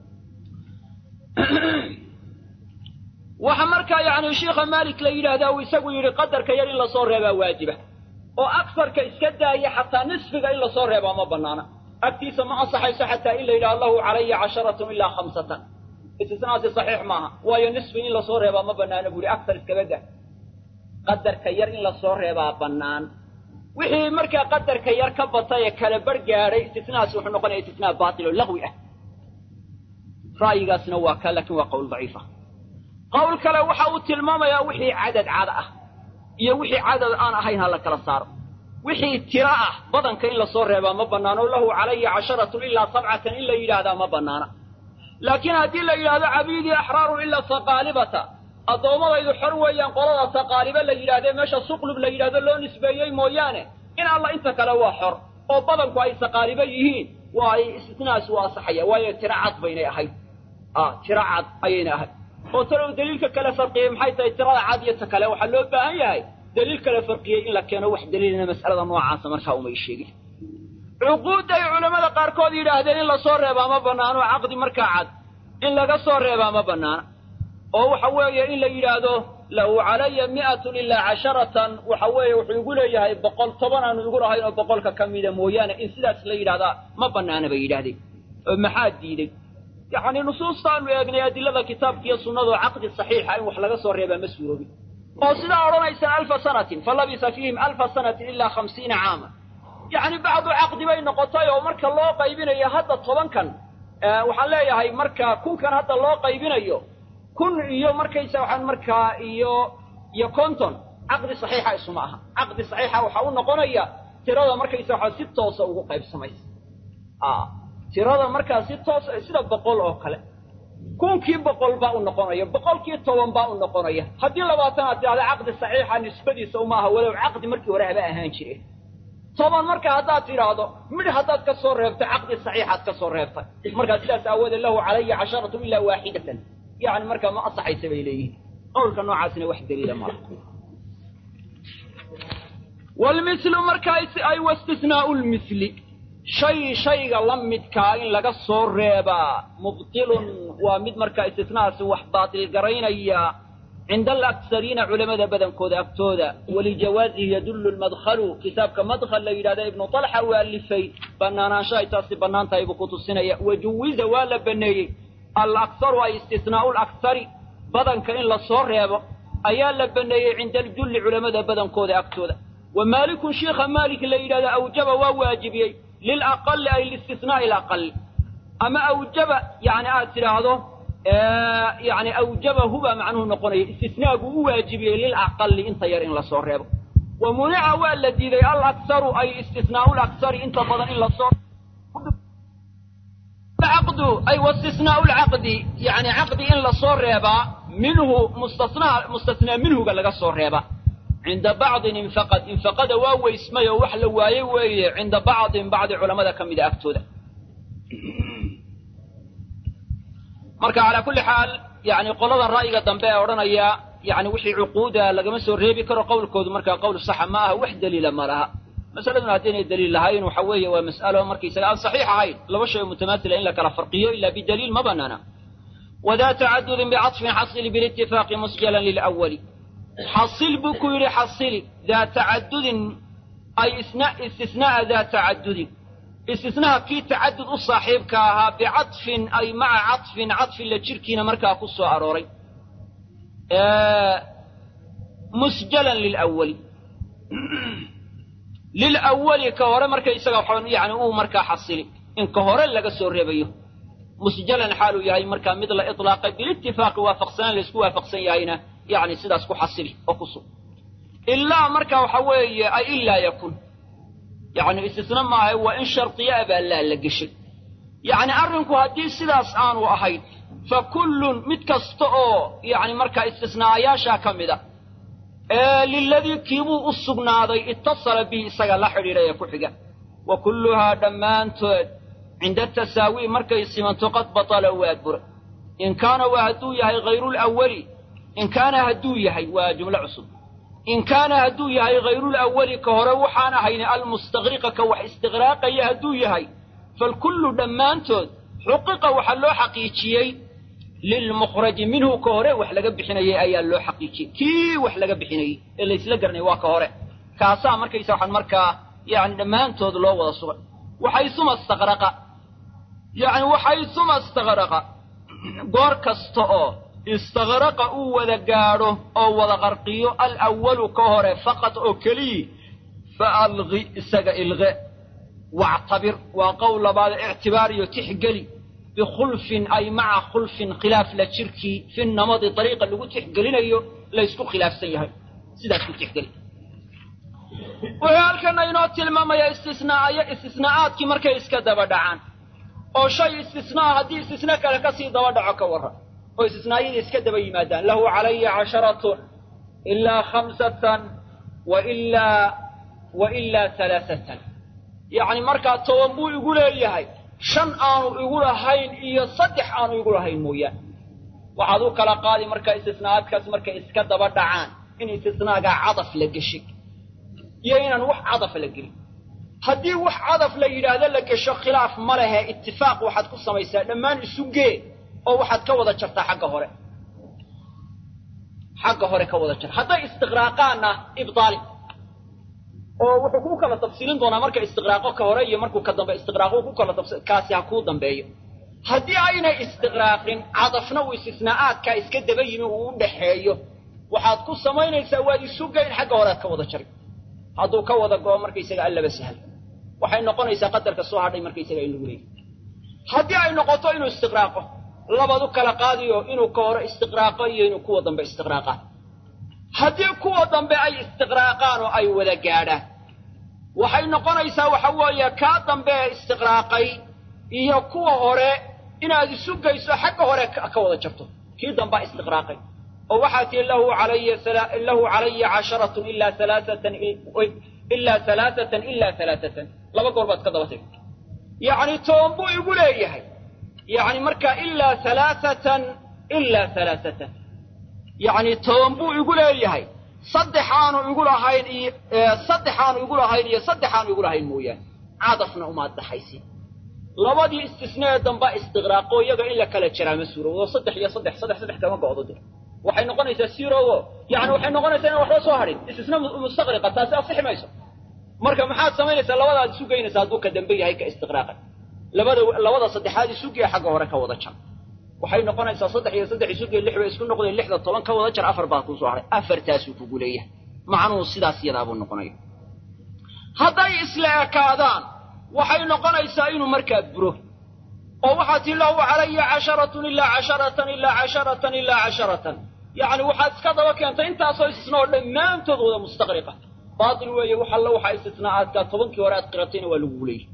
waxa markaa yani sheikha maalik la yidhaahdaa uu isagu yidhi qadarka yar in lasoo reebaa waajiba oo aksarka iska daaya xataa nisfiga in lasoo reebaa ma banaana agtiisa ma ansaxayso xataa in la yidhaha lahu calaya casharatun ilaa khamsatan istisnaasi saxiix maaha waayo nisfi in lasoo reebaa ma banaana buu yihi aksar iskaba dah qadarka yar in lasoo reebaa bannaan wixii markaa qadarka yar ka batay ee kala bar gaadhay istisnaasi wuxuu noqonaya istisnaa baatil oo lagwi ah ra'yigaasna waa ka laakiin waa qowl daciifa qowl kale waxa uu tilmaamayaa wixii cadad cad ah iyo wixii cadad aan ahayn ha la kala saaro wixii tiro ah badanka in lasoo reebaa ma bannaano lahu calaya casharatun ilaa sabcatan in la yidhaahdaa ma bannaana laakiin haddii la yidhaahdo cabiidii axraarun ilaa saqaalibata addoommadaydu xor weeyaan qolada saqaaliba la yidhahdee meesha suqlub la yidhahdo loo nisbeeyey mooyaane in alla inta kale waa xor oo badanku ay saqaaliba yihiin waa ay istisnaas u asaxaya waayo tiro cad baynay ahayd a tiro cad ayayna ahayd oo talow daliilka kale farqiyey maxay tahay tirada cad iyo ta kale waxaa loo baahan yahay daliil kale farqiyey in la keeno wax daliilina mas'alada noocaasa markaa umay sheegin cuquudday culammada qaarkood yidhaahdeen in lasoo reebaa ma bannaano caqdi markaa cad in laga soo reebaa ma bannaana oo waxa weeye in la yidhaahdo lahu calaya mi'atun ilaa casharatan waxa weeye wuxuu igu leeyahay boqol toban aanu igu lahayn oo boqolka ka mida mooyaane in sidaas la yidhahdaa ma bannaana bay yidhahdeen oo maxaa diidey yacni nusuustaanu eegnay adilada kitaabka iyo sunnadoo caqdi saxiixa in wax laga soo reebaa ma suuroobin oo sidaa odhanaysaan alfa sanatin fa labisa fiihim alfa sanatin ilaa khamsiina caama yacni bacdu caqdi bay noqotay oo marka loo qaybinayo hadda tobankan waxaan leeyahay marka kunkan hadda loo qaybinayo kun iyo markaysa waxaan markaa iyo iyo konton caqdi saxiixa isuma aha caqdi saxiixa waxaa u noqonaya tirada markaysa waxaa si toosa ugu qaybsamaysa tirada markaa si toosa sida boqol oo kale kunkii boqol baa u noqonaya boqolkii toban baa u noqonaya haddii labaatan aad tidhahda caqdi saxiixa nisbadiisa uma aha walow caqdi markii hore haba ahaan jire toban marka haddaad tidhaahdo midh haddaad ka soo reebtay caqdi saxiixaad ka soo reebtay markaa sidaas aawoodee lahu calaya casharatu ilaa waaxidatan yani markaa ma asaxaysa bay leeyihin qowlka noocaasina wax daliila mala wlmislu markaa ay wastisnaau lmisli shay shayga la midkaa in laga soo reebaa mubtilun waa mid markaa istisnaasi wax baatil garaynaya cinda alaksariina culamada badankooda agtooda walijawaazihi yadullu lmadkhalu kitaabka madkhal la yidhahda ibnu talxa uu alifay banaanaansho ay taasi bannaan tahay buu ku tusinaya wajuwiza waa la baneeyey alaksaru ay istisnaau laksari badanka in la soo reebo ayaa la baneeyey cinda aljulli culamada badankooda agtooda wa maalikun shiikha maalik la yidhahda awjaba waa waajibiyey lilaqali ay liistisnaai alaqali ama awjaba yani aad tidhaahdo yani awjabahu baa macnuhu noqonaya istisnaagu u waajibiyey lilaqali inta yar in lasoo reebo wa munica waa la diiday alaksaru ay istisnaau laksari inta badan in lasoo caqdu ay wastisnaau lcaqdi yani caqdi in lasoo reebaa minhu mustasnaa mustasnaa minhuga laga soo reeba cinda bacdin infaqad infaqada waa weysmay oo wax la waayey weeye cinda bacdin bacdi culamada ka mida agtooda marka calaa kulli xaal yani qolada ra'yiga dambe ee odhanaya yani wixii cuquuda lagama soo reebi karo qowlkoodu markaa qowl saxa ma aha wax daliila ma laha masaladuna haddaynay daliil lahayn waxa weeye waa mas'alo markaysaga aan saxiix ahayn laba shay oo mutamaasila in la kala farqiyo ila bidaliil ma banaana wadaa tacadudin bicadfin xasili bilitifaaqi musjalan lilawali xasil buu ku yidhi xasili daa tacadudin ay istisnaa'a daa tacadudin istisnaha kii tacadud u saaxiibka ahaa bicadfin ay maca cadfin cadfin la jirkiina markaa ku soo arooray musjalan lilawali lilawali ka hore markaysaga yani uu markaa xasili in ka hore laga soo reebayo musjalan xaaluu yahay markaa mid la ilaaqay bilitifaaqi waafaqsanaan laysku waafaqsan yahayna yani sidaas ku xasili oo ku sug ilaa marka waxa weeye ay ilaa yakun yani istisna maaha waa in shardiya abaa laa la geshay yacni arrinku haddii sidaas aanu ahayn fa kullun mid kasta oo yani markaa istisnaayaashaa ka mida ee liladii kiibuu u sugnaaday ittasala bihi isaga la xidhiidha ee ku xiga wa kulluhaa dhammaantood cinda tasaawi markay simanto qad batala waa bura in kaana waa hadduu yahay hayrulawali in kaana hadduu yahay waa jumlo cusub in kaana hadduu yahay hayrulawali ka hore waxaan ahayni almustaqriqa ka wax istiqraaqaya hadduu yahay falkullu dhammaantood xuqiqa waxaa loo xaqiijiyey lilmukhraji minhu ka hore wax laga bixinayay ayaa loo xaqiijiyey kii wax laga bixinayey ee laysla garanay waa ka hore kaasaa markaysa waxaan markaa yani dhammaantood loo wada sugay waxaysuma istaqraqa yani waxaysuma istaqraqa goor kasta oo istaqraqa uu wada gaadho oo wada qarqiyo alawalu ka hore faqad oo keliyi fa alqi isaga ilqe wactabir waa qowl labaad ictibaar iyo tixgeli bikhulfin ay maca khulfin khilaaf la jirkii fi namadi dariiqa lagu tixgelinayo laysku khilaafsan yahay sidaas ku tixgeli wuxuu halkana inoo tilmaamaya istisnaaya istisnaa'aadkii markay iska daba dhacaan oo shay istisnaa haddii istisna kale kasii daba dhaco ka warran oo istisnaayadii iska daba yimaadaan lahu calaya casharatun ilaa khamsatan wa ilaa wa ilaa halaasatan yacni markaa toban buu igu leeyahay shan aanu igu lahayn iyo saddex aanu igu lahayn mooyaane waxaad u kala qaadi markaa istisnaa'aadkaas markay iska daba dhacaan in istisnaagaa cadaf la geshay iyo inaan wax cadafa la gelin haddii wax cadaf la yidhaahdo la gesho khilaaf ma lehe itifaaq waxaad ku samaysaa dhammaan isu gee oo waxaad ka wada jartaa xagga hore xagga hore ka wada jar hadday istiqraaqaanna ibdaali oo wuxuu ku kala tafsiilin doonaa marka istiqraaqo ka hore iyo markuu ka dambe istiqraaqo ku kala tafsi kaasi ha kuu dambeeyo haddii aynay istiqraaqin cadafna uu istisnaa'aadkaa iska daba yimi uu u dhaxeeyo waxaad ku samaynaysaa waad isu geyn xagga hore aad ka wada jari hadduu ka wada go'o markaysaga allaba sahal waxay noqonaysaa qadarka soo hadhay markaysaga in lagu leeyahy haddii ay noqoto inuu istiqraaqo labaad u kala qaadiyo inuu ka hore istiqraaqo iyo inuu kuwa dambe istiqraaqaan haddii kuwa dambe ay istiqraaqaan oo ay wada gaadhaan waxay noqonaysaa waxa weeye kaa dambe ee istiqraaqay iyo kuwa hore inaad isu geyso xagga hore ka wada jarto kii dambaa istiqraaqay oo waxaa tihi lahu calaya lahu calaya casharatun ilaa alaaatan ilaa alaaatan ilaa alaaatan laba goor baad ka daba tegi yacni toban buu igu leeyahay yacni markaa ilaa alaaatan ilaa alaaatan yacni toban buu igu leeyahay saddex aanu igu lahayn iyo saddex aanu igu lahayn iyo saddex aanu igu lahayn mooyaane cadafna umaad dhaxaysi labadii istisnee damba istiqraaqo iyaga in la kala jaraa ma suurowdo saddex iyo saddex saddex saddex kama go'do de waxay noqonaysaa sirowo yani waxay noqonaysaa inaan waxba soo hadhin istisna mustaqriqa taasi asixi mayso marka maxaad samaynaysaa labadaad isu geynaysaa hadduu ka dambe yahay ka istiqraaqay labada labada saddexaad isugiya xagga hore ka wada jar waxay noqonaysaa saddex iyo saddex isugiya lix bay isku noqdeen lixda toban ka wada jar afar baa kuu soo hadhay afartaasuu kugu leeyahay macnuhu sidaas iyadaabuu noqonaya hadday isla ekaadaan waxay noqonaysaa inuu markaa buro oo waxaa tii lahu calaya casharatun ilaa casharatan ilaa casharatan ilaa casharatan yacni waxaad iska daba keentay intaasoo istisna oo dhammaantood wada mustaqriqa baatil weeye wax alla waxaa istisnaa'aadkaa tobankii hore aad qiratayna waa lagugu leeyahy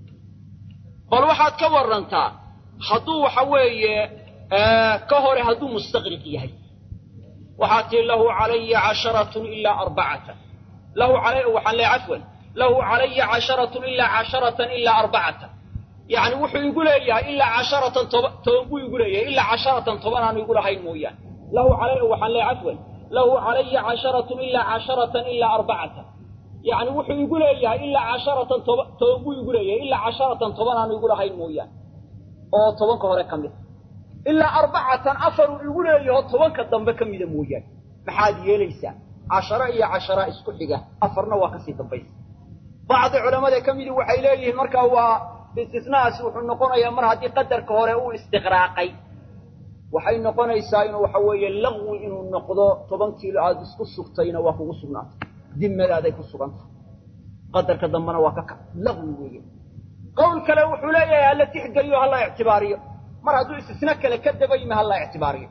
bal waxaad ka warrantaa hadduu waxa weeye ka hore hadduu mustaqriq yahay waxaa tii lahu calaya casharatun ilaa arbacatan lahu calay waxaan leeyahay cafwan lahu calaya casharatun ilaa casharatan ilaa arbacatan yacni wuxuu igu leeyahay ilaa casharatan toba toban buu igu leeyahay ilaa casharatan toban aanu igu lahayn mooyaane lahu calay waxaan leeyahay cafwan lahu calaya casharatun ilaa casharatan ilaa arbacatan yacni wuxuu igu leeyahay ilaa casharatan toba toban buu igu leeyahay ilaa casharatan toban aanu igu lahayn mooyaane oo tobanka hore ka mid ilaa arbacatan afaruu igu leeyaho tobanka dambe ka mida mooyaane maxaad yeelaysaa casharo iyo cashara isku xiga afarna waa kasii dambaysa bacdi culammada ka midi waxay leeyihiin markaa waa istisnaasi wuxuu noqonayaa mar haddii qadarka hore uu istiqraaqay waxay noqonaysaa inuu waxa weeye laqwi inuu noqdo toban kiilo aada isku sugtayna waa kugu sugnaatay dimadaaday ku sugantay qadarka dambena waa ka kac laqwi weeye qowl kale wuxuu leeyahay hala tixgeliyo hala ictibaariyo mar hadduu istisna kale ka daba yimi hala ictibaariyo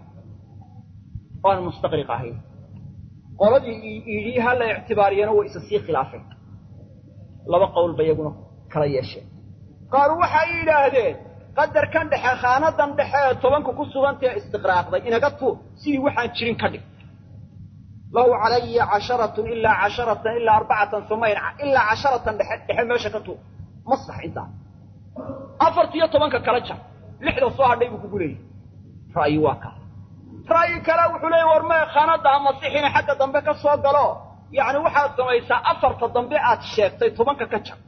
oan mustaqriq ahayn qoladii yidhi hala ictibaariyana way isa sii khilaafeen laba qowl ba iyaguna kala yeesheen qaar waxay yidhaahdeen qadarkan dhexe khaanadan dhexe ee tobanka ku sugantae istiqraaqday inaga tuur sidii waxaan jirin ka dhig lahu calaya casharatun ilaa casharatan ilaa arbacatan sumayn ilaa casharatan dhexe dhexe meesha ka tuur ma sax intaa afartiyo tobanka kala jar lixda soo hadhay buu kugu leeyahy ra'yi waa kaa ra'yi kale wuxuu leeyay war mee khaanada ha masixina xagga dambe ka soo galo yacni waxaad samaysaa afarta dambe aad sheegtay tobanka ka jar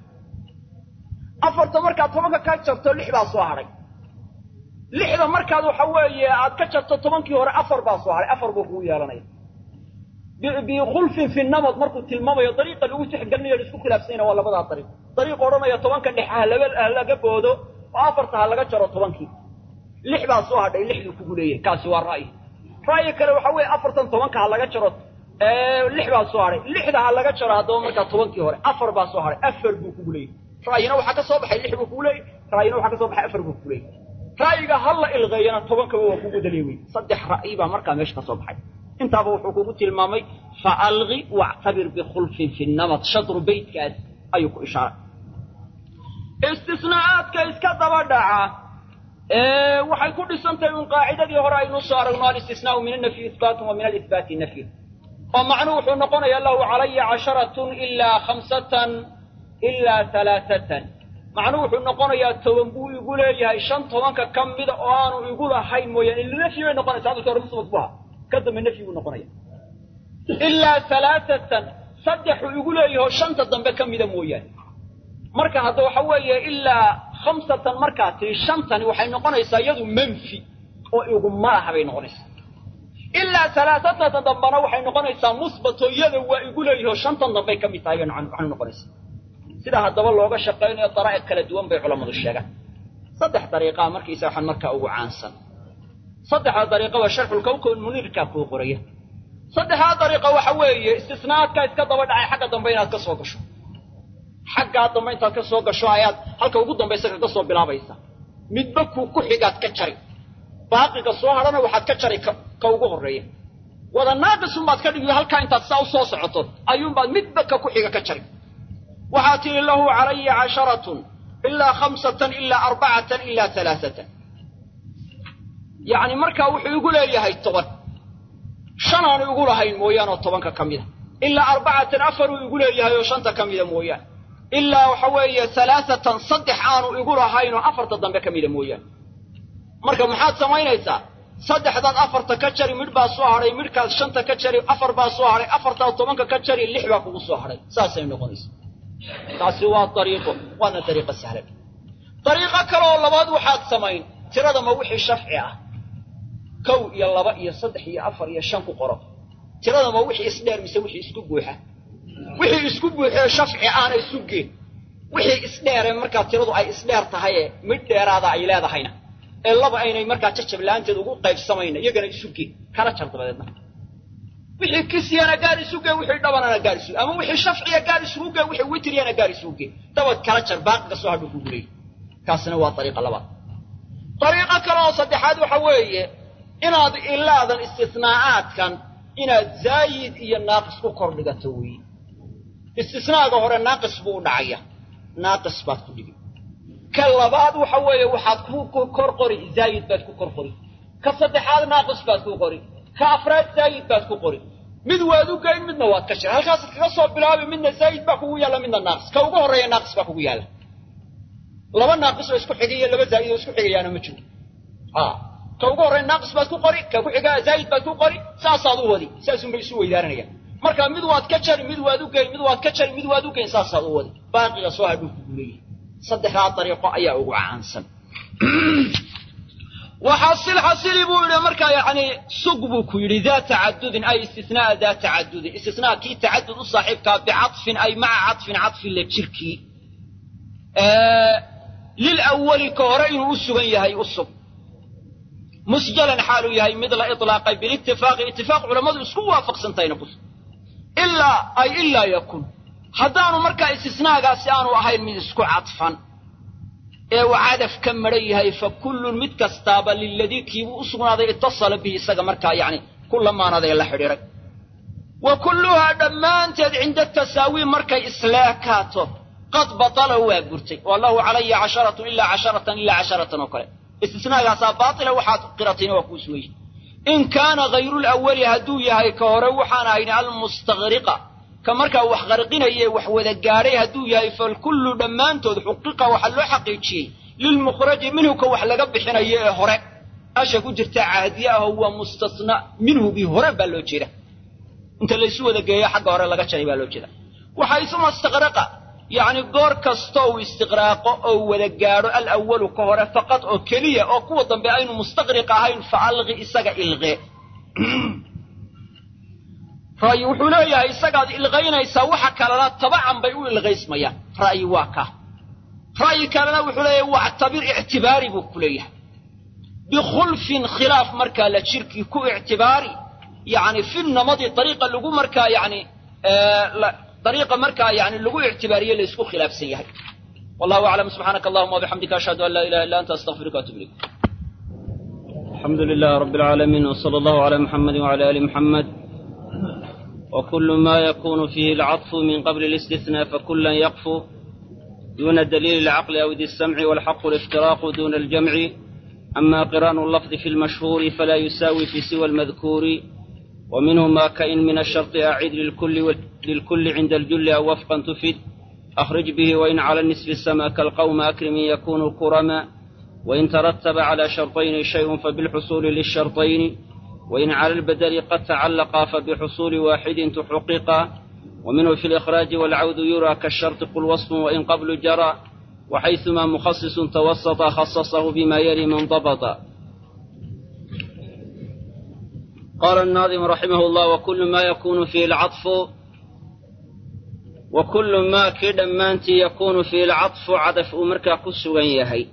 afarta markaad tobanka ka jarto lix baa soo hadhay lixda markaad waxa weeye aad ka jarto tobankii hore afar baa soo hadhay afar buu kugu yeelanaya bikhulfin fi namad markuu tilmaamayo dariiqa lagu tixgelinayo isku khilaafsanyna waa labadaa dariiq dariiq odhanaya tobanka dhexe ha laga ha laga boodo oo afarta ha laga jaro tobankii lix baa soo hadhay lixduu kugu leeyahay kaasi waa ra'yi ra'yi kale waxa weeye afartan tobanka ha laga jaro lix baa soo hadhay lixda ha laga jaro haddaba markaa tobankii hore afar baa soo hadhay afar buu kugu leeyahy ra'yina waxaa ka soo baxay lix buu kugu leeyahy ra'yina waxaa ka soo baxay afar buu kugu leeyahy ra'yiga ha la ilqeeyana tobankaba waa kugu daliya wey saddex ra'yi baa markaa meesha ka soo baxay intaaba wuxuu kugu tilmaamay fa alqi wactabir bikhulfin fi namad shadru beytkaas ayuu ku ishaaray istisnaa'aadka iska daba dhaca waxay ku dhisantahay un qaacidadii hore aynu soo aragno alistisnaau min annafyi ihbaatun wa min alihbaati nafyun oo macnuhu wuxuu noqonayaa lahu calaya casharatun ilaa khamsatan ilaa halaaatan macnuhu wuxuu noqonayaa toban buu igu leeyahay shan tobanka ka mida oo aanu igu lahayn mooyaane ila nafyi bay noqonaysa hadalka hore musbat bu ahaa ka dambe nafyi buu noqonaya ilaa halaaatan saddexuu igu leeyaho shanta dambe ka mida mooyaane marka hadda waxa weeye ilaa khamsatan markaa tii shantani waxay noqonaysaa iyadu manfi oo iguma laha bay noqonaysaa ilaa halaaatatan dambana waxay noqonaysaa musbato iyada waa igu leeyaho shantan dambay ka mid tahay bay waxay noqonaysaa sidaa haddaba looga shaqaynayo daraa'iq kala duwan bay culammadu sheegaan saddex dariiqaa markiisa waxaan markaa ugu caansan saddexda dariiqaba sharxulkawkon muniirkaa kuu qoraya saddexdaa dariiqa waxa weeye istisnaadkaa iska daba dhacay xagga dambe inaad ka soo gasho xaggaa dambe intaad ka soo gasho ayaad halka ugu dambaysa kaga soo bilaabaysa midba kuu ku xigaad ka jari baaqiga soo hadhana waxaad ka jari ka ugu horreeya wada naaqisunbaad ka dhigi halkaa intaad saa u soo socoto ayuunbaad midba ka ku xiga ka jari waxaad tidhi lahu calaya casharatun ilaa khamsatan ilaa arbacatan ilaa alaaatan yacni markaa wuxuu igu leeyahay toban shan aanu igu lahayn mooyaane oo tobanka ka mida ilaa arbacatan afaruu igu leeyahay oo shanta ka mida mooyaane ilaa waxa weeye alaaatan saddex aanu igu lahayn oo afarta dambe ka mida mooyaane marka maxaad samaynaysaa saddexdaad afarta ka jari midh baa soo hadhay midhkaad shanta ka jari afar baa soo hadhay afartaad tobanka ka jari lix baa kugu soo hadhay saasay noqonaysa taasi waa ariiqo waana dariiqo sahlan dariiqo kaleoo labaad waxaad samayn tirada ma wixii shafci ah kow iyo laba iyo saddex iyo afar iyo shan ku qoro tirada ma wixii isdheer mise wixii isku buuxa wixii isku buuxee shafci ahna isu gee wixii isdheere markaa tiradu ay isdheer tahayee midh dheeraada ay leedahayna ee laba aynay markaa jajab la-aanteed ugu qaybsamayna iyagana isu gee kala jar dabadeedna wixii kisiyana gaar isu gee wixii dhabanana gaar isu ama wixii shafciya gaar isugu gee wixii witriyana gaar isugu gee dabad kala jar baaqiga soo hadhuu kugu leeyay kaasina waa ariiqa labaad dariiqo kale oo saddexaad waxa weeye inaad ilaadan istisnaa'aadkan inaad zaayid iyo naaqis ku kor dhigato weeye istisnaaga hore naaqis buu u dhacaya naaqis baad ku dhigi ka labaad waxa weeye waxaad ku kor qori zaayid baad ku kor qori ka saddexaad naaqis baad ku qori ka afraad zaayid baad ku qori mid waad u geyn midna waad ka jir halkaasaad kaga soo bilaabi midna zaayid baa kugu yaalla midna naaqis ka ugu horreeya naaqis baa kugu yaalla laba naaqis oo isku xigaiyo laba zaa'id oo isku xigayaana ma jiro ka ugu horreeya naaqis baad ku qori ka ku xigaa zaa'id baad ku qori saasaad u wadi saasunbay isu weydaaranayaan marka mid waad ka jari mid waad u geyn mid waad ka jari mid waad u geyn saasaad u wadi baaqiga soo hadhuu kugu leeyahay saddexdaa dariiqo ayaa ugu caansan waxasil xasili buu yidhi markaa yacni sug buu ku yidhi daa tacadudin ay istisnaa'a daa tacadudin istisnaa kii tacadud u saaxiibkaa bicadfin ay maca cadfin cadfin la jirkii lilawali ka hore inuu u sugan yahay u sug musjalan xaaluu yahay mid la ilaaqay bilitifaaqi itifaaq culammadu isku waafaqsantahayna ku sug ilaa ay ilaa yakun haddaanu markaa istisnaagaasi aanu ahayn mid isku cadfan ee uu cadaf ka madhan yahay fa kullun mid kastaaba liladii kiibuu u sugnaaday itasala bihi isaga markaa yacni ku lamaanadee la xidhiidhay wa kulluhaa dhammaanteed cinda tasaawiin markay isleekaato qad batala waa gurtay wallahu calaya casharatun ilaa casharatan ilaa casharatan oo kale istisnaagaasaa baatila waxaad qiratayna waa kuu sugayey in kaana hayrulawali hadduu yahay ka hore waxaan ahayn almustaqriqa ka markaa wax qarqinaye wax wada gaadhay hadduu yahay falkullu dhammaantood xuqiqa waxaa loo xaqiijiyey lilmukhraji minhu ka wax laga bixinayo ee hore asha ku jirta caadiye aho waa mustasna minhu bii hore baa loo jeeda inta laysu wada geeyo xagga hore laga jaray baa loo jeeda waxaysuma istaqraqa yacni goor kasta uu istiqraaqo oo wada gaadho alawalu ka hore faqad oo keliya oo kuwa dambe aynu mustaqriq ahayn fa alqi isaga ilqee ra'yi wuxuu leeyahay isagaad ilqaynaysaa waxa kalena tabacan bay u ilqaysmayaan ra'yi waa ka ra'yi kalena wuxuu leeyahay wactabir ictibaari buu ku leeyahay bikhulfin khilaaf markaa la jirkii ku ictibaari yacni fi namadi dariiqa lagu markaa yacni dariiqa markaa yacni lagu ictibaariye la isku khilaafsan yahay wallahu aclam subxaanaka allahuma wabixamdika ashhadu an laa ilaha illa anta astaqfiruka waatubu ilayk الحمد لله رب العالمين وصلى الله على محمد وعلى ال محمد وكل ما يكون فيه العطف من قبل الاستثناء فكلا يقف دون دليل العقل أو ذي السمع والحق الافتراق دون الجمع أما قران اللفظ في المشهور فلا يساوي في سوى المذكور ومنه ما كإن من الشرط أعيد للكل للكل عند الجل أو وفقا تفد أخرج به وإن على النسب السما كالقوم أكرم يكون كرما وإن ترتب على شرطين شيء فبالحصول للشرطين وإن على البدل قد تعلقا فبحصول واحد تحققا ومنه في الإخراج والعود يرى كالشرط قل وصف وإن قبل جرى وحيثما مخصص توسط خصصه بما يلي منضبطا قال الناظم رحمه الله وكل ما يكون فيه العطف وكل ما كدا مانتي يكون فيه العطف عدف أمرك كسوغا يهي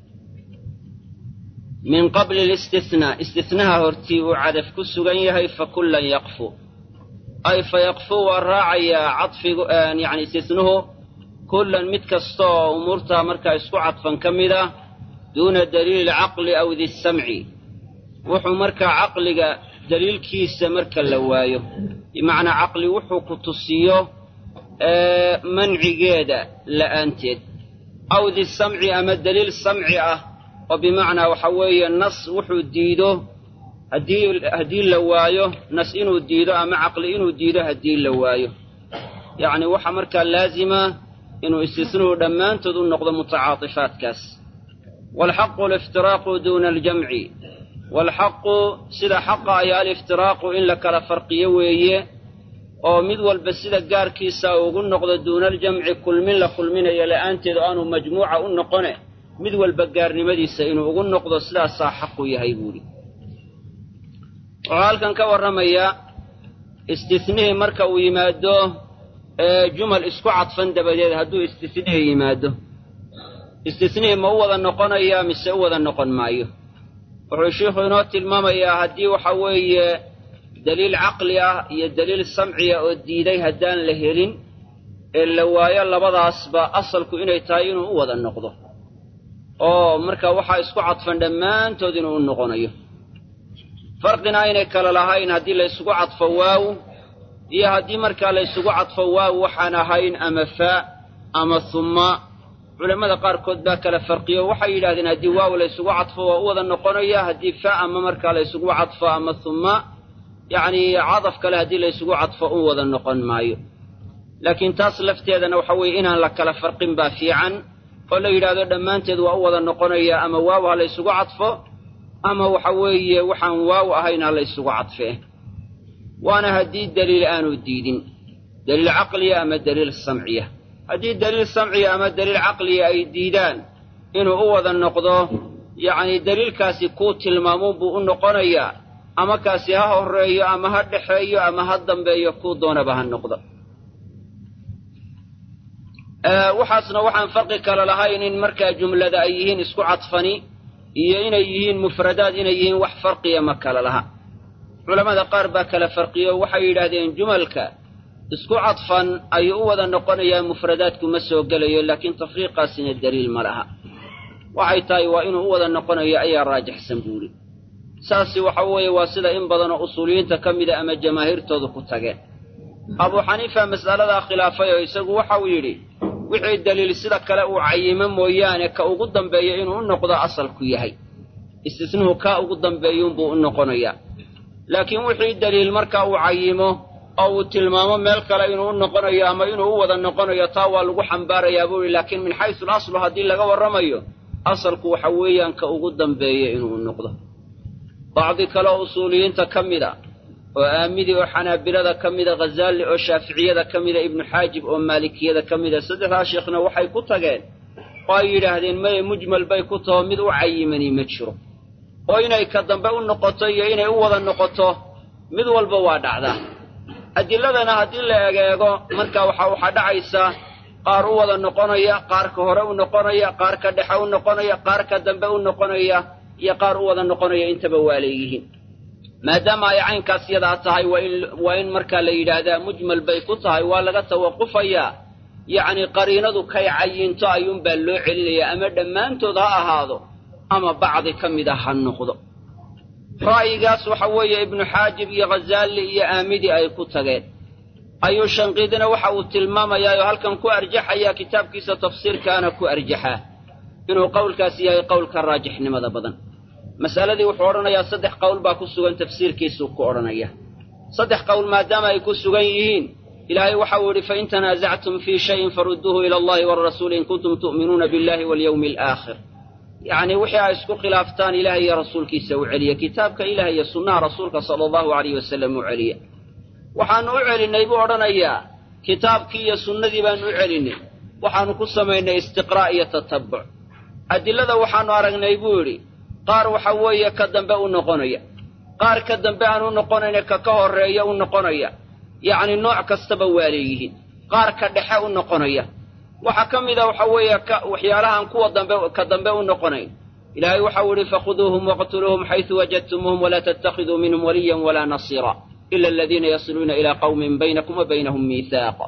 من قبل الاستثناء استثناء هرتي وعدف كسوغا يهي فكلا يقفو أي فيقفو الراعي عطف يعني استثنه كلا متكستو أمورتها مركا اسكو عطفا كمدا دون دليل العقل أو ذي السمع wuxuu markaa caqliga daliilkiisa marka la waayo bimacnaa caqli wuxuu ku tusiyo mancigeeda la'aanteed aw di samci ama daliil samci ah oo bimacnaa waxa weeye nas wuxuu diido haddii haddii la waayo nas inuu diido ama caqli inuu diido haddii la waayo yacni waxaa markaa laazima inuu istisnuhu dhammaantood u noqdo mutacaatifaadkaas waalxaqu aliftiraaqu duuna aljamci waalxaqu sida xaqa ayaa aliftiraaqu in la kala farqiyo weeye oo mid walba sida gaarkiisa ugu noqdo duuna aljamci kulmin la kulminayo la'aanteed oo aanu majmuuca u noqone mid walba gaarnimadiisa inuu ugu noqdo sidaasaa xaqu yahay buuhi wuxuu halkan ka warramayaa istisnihii marka uu yimaado jumal isku cadfan dabadeed hadduu istisnihii yimaado istisnihii ma u wada noqonayaa mise u wada noqon maayo wuxuu sheikhu inoo tilmaamayaa haddii waxa weeye daliil caqli ah iyo daliil samciya oo diiday haddaan la helin ee la waayo labadaasba asalku inay tahay inuu u wada noqdo oo marka waxaa isku cadfan dhammaantood inuu u noqonayo farqina aynay kale lahayn haddii la ysugu cadfo waaw iyo haddii markaa la ysugu cadfo waaw waxaan ahayn ama faa ama humma culammada qaarkood baa kala farqiyo waxay yidhahdeen haddii waaw la ysugu cadfo waa u wada noqonaya haddii fa ama markaa la ysugu cadfo ama humma yacni cadaf kale haddii la ysugu cadfo u wada noqon maayo laakiin taas lafteedana waxa weeye inaan la kala farqin baa fiican oo la yidhaahdo dhammaanteed waa u wada noqonaya ama waaw ha la ysugu cadfo ama waxa weeye waxaan waaw ahayn ha la ysugu cadfee waana haddii daliil aanu diidin daliil caqliya ama daliil samciya haddii daliil samciya ama daliil caqliya ay diidaan inuu u wada noqdo yacni daliilkaasi kuu tilmaamuun buu u noqonayaa ama kaasi ha horreeyo ama ha dhexeeyo ama ha dambeeyo kuu doonaba ha noqdo waxaasna waxaan farqi kale lahayn in markaa jumlada ay yihiin isku cadfani iyo inay yihiin mufradaad inay yihiin wax farqiya ma kale laha culammada qaar baa kala farqiyo waxay yidhaahdeen jumalka isku cadfan ayuu u wada noqonayaa mufradaadku ma soo gelayo laakiin tafriiqaasina daliil ma laha waxay tahay waa inuu u wada noqonayo ayaa raajixsan buuri saasi waxa weeye waa sida in badanoo usuuliyiinta ka mida ama jamaahiirtoodu ku tageen abuu xaniifa mas'aladaa khilaafay oo isagu waxauu yidhi wixii daliil sida kale uu cayimo mooyaane ka ugu dambeeyo inuu u noqdo asalku yahay istisnuhu kaa ugu dambeeyuunbuu u noqonayaa laakiin wixii daliil marka uu cayimo oo uu tilmaamo meel kale inuu u noqonayo ama inuu u wada noqonayo taa waa lagu xambaarayaa buu yihi laakiin min xaysu alaslu haddii laga warramayo asalku waxa weeyaan ka ugu dambeeya inuu noqdo bacdi kale oo usuuliyiinta ka mid a oo aamidi oo xanaabilada ka mida ghazaali oo shaaficiyada ka mida ibnu xaajib oo maalikiyada ka mida saddexdaa sheekhna waxay ku tageen oo ay yidhaahdeen maye mujmal bay ku taho mid u cayimani ma jiro oo inay ka dambe u noqoto iyo inay u wada noqoto mid walba waa dhacdaa adiladana haddii la egeego marka waxa waxaa dhacaysa qaar u wada noqonaya qaarka hore u noqonaya qaar ka dhexe u noqonaya qaar ka dambe u noqonaya iyo qaar u wada noqonaya intaba waa leeyihiin maadaama ay caynkaas yadaa tahay waa in markaa la yidhaahdaa mujmal bay ku tahay waa laga tawaqufayaa yacni qariinadu kay cayinto ayuunbaa loo celinayaa ama dhammaantood ha ahaado ama bacdi ka mida ha noqdo ra'yigaas waxa weeye ibnu xaajib iyo ghazaali iyo aamidi ay ku tageen ayuu shanqiidina waxa uu tilmaamayaa oo halkan ku arjaxayaa kitaabkiisa tafsiirkaana ku arjaxaa inuu qowlkaas yahay qowlka raajixnimada badan mas'aladii wuxuu odhanayaa saddex qowl baa ku sugan tafsiirkiisuu ku odhanaya saddex qowl maadaama ay ku sugan yihiin ilaahay waxau yidhi fain tanaasactum fii shayin farudduuhu ila allahi walrasuuli in kuntum tu'minuuna billahi walyawmi alaakhir yacnii wixii ay isku khilaaftaan ilaah iyo rasuulkiisa u celiya kitaabka ilaah iyo sunnaha rasuulka sala allahu alayh wasalam u celiya waxaannu u celinnay buu odhanayaa kitaabkii iyo sunnadii baannu u celinnay waxaannu ku samaynay istiqraa' iyo tatabbuc adilada waxaannu aragnay buu yidhi qaar waxa weeye ka dambe u noqonaya qaar ka dambe aan u noqonayna ka ka horreeya u noqonaya yacni nooc kastaba waa leeyihiin qaar ka dhexe u noqonaya waxaa ka mida waxa weeye waxyaalahaan kuwa dambe ka dambe u noqonayn ilaahay waxau yidhi fakhuduuhum waqtuluuhum xaysu wajadtumuuhum walaa tattakhiduu minhum waliyan walaa nasiira ila aladiina yasiluuna ilaa qawmin baynakum wa baynahum miihaaqa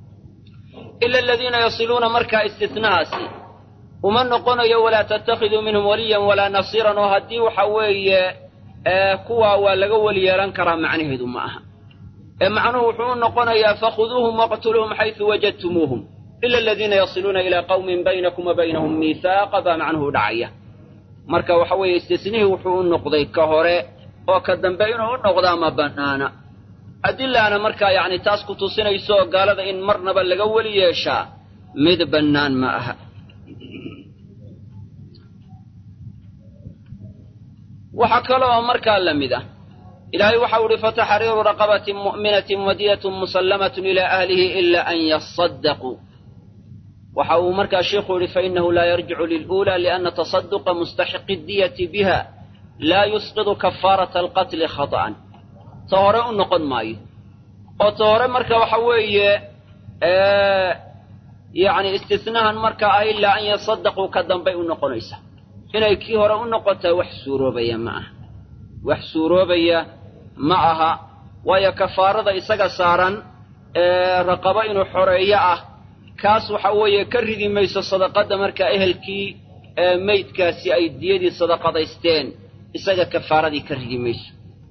ila aladiina yasiluuna markaa istitnahaasi uma noqonayo walaa tattakhiduu minhum waliyan walaa nasiiran oo haddii waxa weeye kuwaa waa laga weli yeelan karaa macnaheedu ma aha ee macnuhu wuxuu u noqonayaa fakhuduuhum waqtuluuhum xaysu wajadtumuuhum ila aladiina yasiluuna ilaa qawmin baynakum wa baynahum miihaaqa baa macnuhu dhacaya marka waxa weeye istisnihii wuxuu u noqday ka hore oo ka dambe inuu u noqdaa ma bannaana adilaana markaa yacni taas ku tusinayso gaalada in marnaba laga weli yeeshaa mid bannaan ma aha waxaa kaloo markaa la mid ah ilaahay waxau uhi fataxriiru raqabatin mu'minatin wadiyatun musallamatun ilaa ahlihi ila an yasadaquu waxa uu markaa sheikhu yihi fainahu laa yarjicu liluulaa lianna tasaduqa mustaxiqi diyati biha laa yusqidu kafaarata alqatli khata'an ta hore u noqon maayo oo ta hore marka waxa weeye yacni istisnahan marka ah ilaa an yasadaquu ka dambay u noqonaysa inay kii hore u noqotaa wax suuroobaya ma aha wax suuroobaya ma aha waayo kafaarada isaga saaran raqabo inuu xoreeyo ah kaas waxa weeye ka ridi mayso sadaqadda markaa ehelkii meydkaasi ay diyadii sadaqadaysteen isaga kafaaradii ka ridi mayso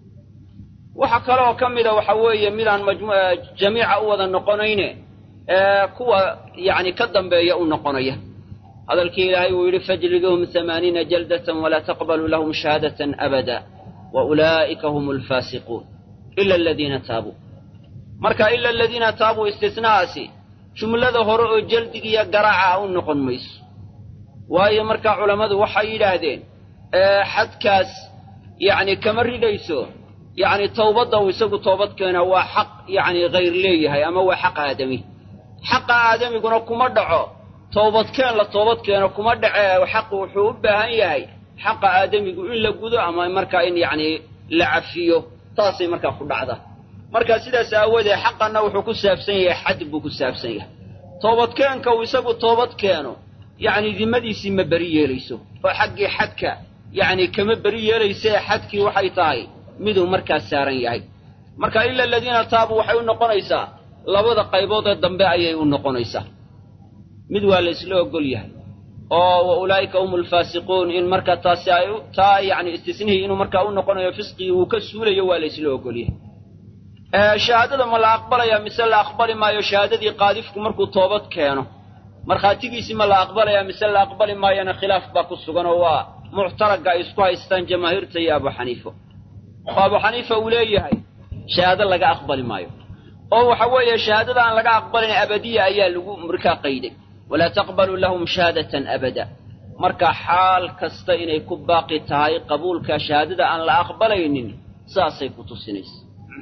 waxa kale oo ka mida waxa weeye midaan jamiica u wada noqonayne kuwa yacni ka dambeeya u noqonaya hadalkii ilaahay uu yidhi fajliduuhum hamaaniina jaldatan walaa taqbaluu lahum shahaadatan abada wa ulaa'ika hum alfaasiquun ila aladiina taabuu marka ila aladiina taabuu istisnahaasi jumlada hore oo jaldigiiyo garaaca u noqon mayso waayo markaa culammadu waxay yidhaahdeen xadkaas yacni kama ridayso yacni towbadda uu isagu toobad keena waa xaq yacni hayr leeyahay ama waa xaq aadami xaqa aadamiguna kuma dhaco toobadkeen la toobad keeno kuma dhace xaqu wuxuu u baahan yahay xaqa aadamigu in la gudo ama markaa in yacni la cafiyo taasay markaa ku dhacda marka sidaas aawoodee xaqanna wuxuu ku saabsan yahay xad buu ku saabsan yahay toobadkeenka uu isagu toobad keeno yacni dimadiisii ma beri yeelayso oo xaggii xadka yacni kama beri yeelaysee xadkii waxay tahay miduu markaa saaran yahay marka ila aladiina taabuu waxay u noqonaysaa labada qaybood ee dambe ayay u noqonaysaa mid waa la isla ogol yahay oo wa ulaa'ika hum alfaasiquun in marka taasi ay taa yacni istisnihii inuu markaa u noqonayo fisqigii uu ka suulayo waa la isla ogol yahay shahaadada ma la aqbalayaa mise la aqbali maayo shahaadadii qaadifku markuu toobad keeno markhaatigiisii ma la aqbalayaa mise la aqbali maayana khilaaf baa ku sugan oo waa muctaragga ay isku haystaan jamaahiirta iyo abu xaniifa oo abu xaniifa uu leeyahay shahaado laga aqbali maayo oo waxa weeye shahaadada aan laga aqbalin abadiya ayaa lagu markaa qayday walaa taqbaluu lahum shahaadatan abada marka xaal kasta inay ku baaqi tahay qabuulka shahaadada aan la aqbalaynin saasay ku tusinaysa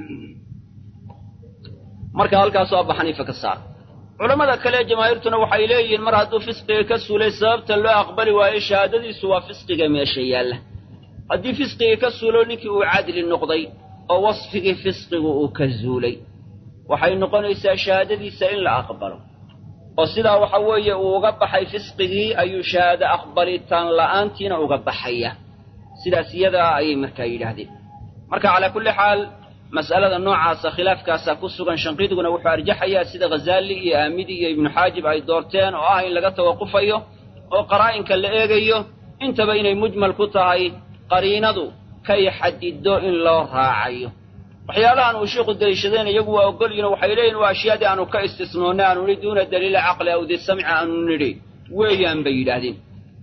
marka halkaasoo abu xaniifa ka saar culammada kale jamaahiirtuna waxay leeyihiin mar hadduu fisqiga ka suulay sababta loo aqbali waayo shahaadadiisu waa fisqiga meesha yaalla haddii fisqigii ka suulo ninkii uu cadli noqday oo wasfigii fisqigu uu ka zuulay waxay noqonaysaa shahaadadiisa in la aqbalo oo sidaa waxa weeye uu uga baxay fisqigii ayuu shahaado aqbalitaan la'aantiina uga baxaya sidaas iyadaa ayay markaa yidhaahdeen marka calaa kulli xaal mas'alada noocaasa khilaafkaasaa ku sugan shanqiidguna wuxuu arjaxayaa sida ghazaali iyo aamidi iyo ibnu xaajib ay doorteen oo ah in laga tawaqufayo oo qaraa'inka la eegayo intaba inay mujmal ku tahay qariinadu kay xadido in loo raacayo waxyaalahan uu sheikhu deliishadeen iyagu waa ogolyihin waxay leeyihin waa ashyaadii aanu ka istisnoonnay aanu nidhi duuna daliila caqli aw di samci aanu nidhi weeyaan bay yidhaahdeen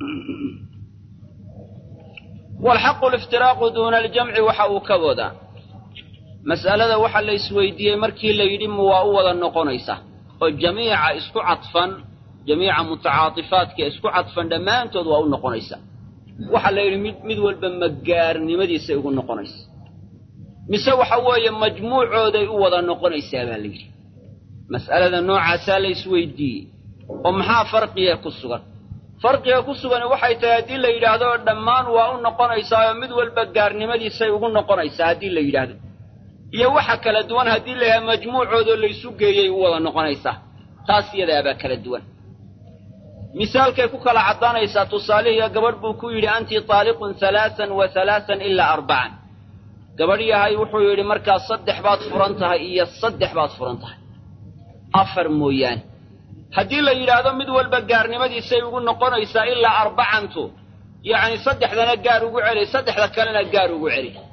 walxaqu liftiraaqu duuna aljamci waxa uu ka wadaa mas'alada waxa la isweydiiyey markii la yidhi ma waa u wada noqonaysa oo jamiica isku cadfan jamiica mutacaatifaadka isku cadfan dhammaantood waa u noqonaysa waxaa la yidhi mid mid walba magaarnimadiisay ugu noqonaysa mise waxa weeye majmuucooday u wada noqonaysaa baa la yidhi mas'alada noocaasaa la isweydiiyey oo maxaa farqiga ku sugan farqiga ku sugani waxay tahay haddii la yidhaahdo dhammaan waa u noqonaysaa oo mid walba gaarnimadiisay ugu noqonaysaa haddii la yidhaahdo iyo waxa kala duwan haddii la yidhahdo majmuucoodoo laysu geeyay u wada noqonaysaa taas iyadaabaa kala duwan misaalkay ku kala caddaanaysaa tusaalihiiyo gabadh buu ku yidhi anti taaliqun halaasan wa halaasan ilaa arbacan gabadh yahay wuxuu yidhi markaa saddex baad furan tahay iyo saddex baad furan tahay afar mooyaane haddii la yidhaahdo mid walba gaarnimadiisay ugu noqonaysaa ilaa arbacantu yacni saddexdana gaar ugu celi saddexda kalena gaar ugu celi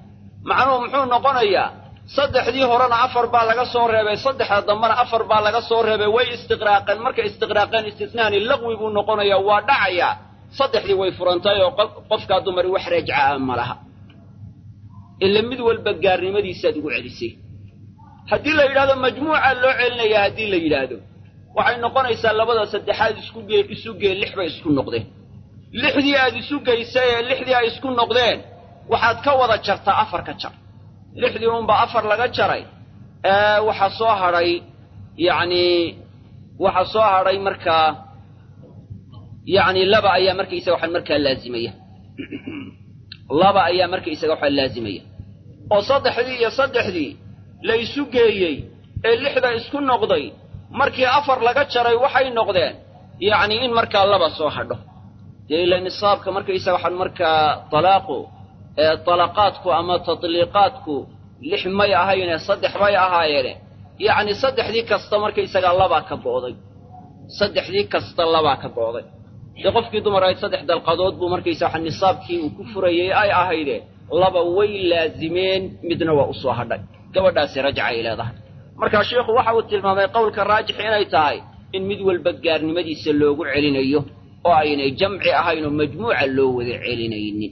macnuhu muxuu noqonayaa saddexdii horena afar baa laga soo reebay saddexda dambena afar baa laga soo reebay way istiqraaqeen markay istiqraaqeen istisnaani laqwi buu noqonayaa waa dhacayaa saddexdii way furantahay oo qofkaa dumari wax rajca ma laha ila mid walba gaarnimadiisaad ugu celisay haddii la yidhahdo majmuuca loo celinayaa haddii la yidhaahdo waxay noqonaysaa labada saddexaad isku gee isu gee lix bay isku noqdeen lixdii aad isu geysay ee lixdii ay isku noqdeen waxaad ka wada jartaa afar ka jar lixdii unbaa afar laga jaray waxaa soo hadhay yacni waxaa soo hadhay markaa yacni laba ayaa markaysaga waxaa markaa laazimaya laba ayaa markaysaga waxaa laazimaya oo saddexdii iyo saddexdii la isu geeyey ee lixda isku noqday markii afar laga jaray waxay noqdeen yacni in markaa laba soo hadho dee ila nisaabka markaysaga waxaan markaa talaaqu ee talaqaadku ama tatliiqaadku lix may ahayne saddex bay ahaayeene yacni saddexdii kasta markaysagaa labaa ka go'day saddexdii kasta labaa ka go'day dee qofkii dumar ahayd saddex dalqadood buu markaysa waxa nisaabkii uu ku furayey ay ahayde laba way laazimeen midna waa u soo hadhay gabadhaasi rajca ay leedahay markaa sheikhu waxa uu tilmaamay qowlka raajix inay tahay in mid walba gaarnimadiisa loogu celinayo oo aynay jamci ahayn oo majmuuca loo wada celinaynin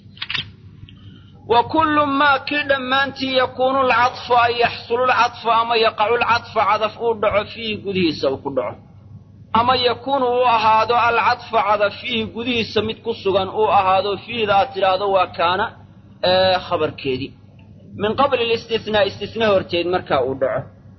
wa kullu maa kii dhammaantii yakuunu alcadfu ay yaxsulu lcadfu ama yaqacu lcadfa cadaf uu dhaco fiihi gudihiisa uu ku dhaco ama yakuunu uu ahaado alcadfa cadaf fiihi gudihiisa mid ku sugan uu ahaado fiihda aad tidhaahdo waa kaana khabarkeedii min qabli listinaa istisna horteed markaa uu dhaco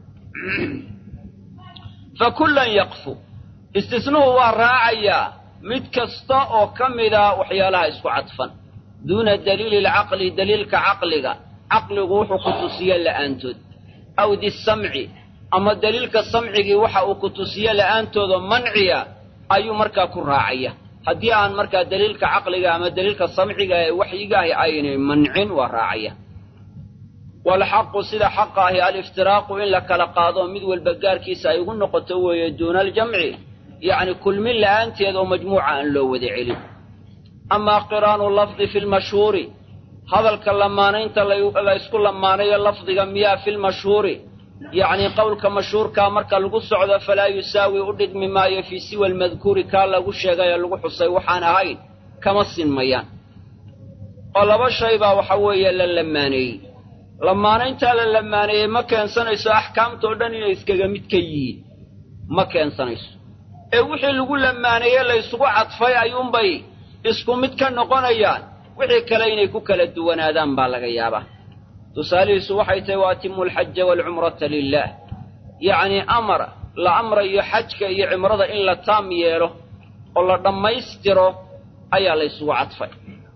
fa kullan yaqfu istisnuhu waa raacayaa mid kasta oo ka mida waxyaalaha isku cadfan duuna daliili alcaqli daliilka caqliga caqligu wuxuu ku tusiye la'aantood aw disamci ama daliilka samcigii waxa uu ku tusiye la'aantooda manciya ayuu markaa ku raacaya haddii aan markaa daliilka caqliga ama daliilka samciga ee waxyigaahi aynay mancin waa raacaya waalxaqu sida xaqa ahi aliftiraaqu in la kala qaado mid walba gaarkiisa ay ugu noqoto weeye duuna aljamci yacni kulmin la'aanteed oo majmuuca aan loo wada celin amaa qiraanu lafdi fi lmashhuuri hadalka lamaanaynta la ysku lamaanayo lafdiga miyaa fi lmashhuuri yacni qowlka mashhuurkaa marka lagu socdo falaa yusaawi u dhigmi maayo fii siwa almadkuuri kaa lagu sheegay ee lagu xusay waxaan ahayn kama sinmayaan oo laba shay baa waxa weeye la lamaaneeyey lamaanayntaa la lamaaneeyey ma keensanayso axkaamtao dhan inay iskaga mid ka yihiin ma keensanayso ee wixii lagu lamaaneeye la ysugu cadfay ayuunbay isku mid ka noqonayaan wixii kale inay ku kala duwanaadaan baa laga yaabaa tusaalihiisu waxay tahay wa atimu alxaja waalcumrata lilaah yacnii amar la amrayo xajka iyo cimrada in la taam yeelo oo la dhammaystiro ayaa laysugu cadfay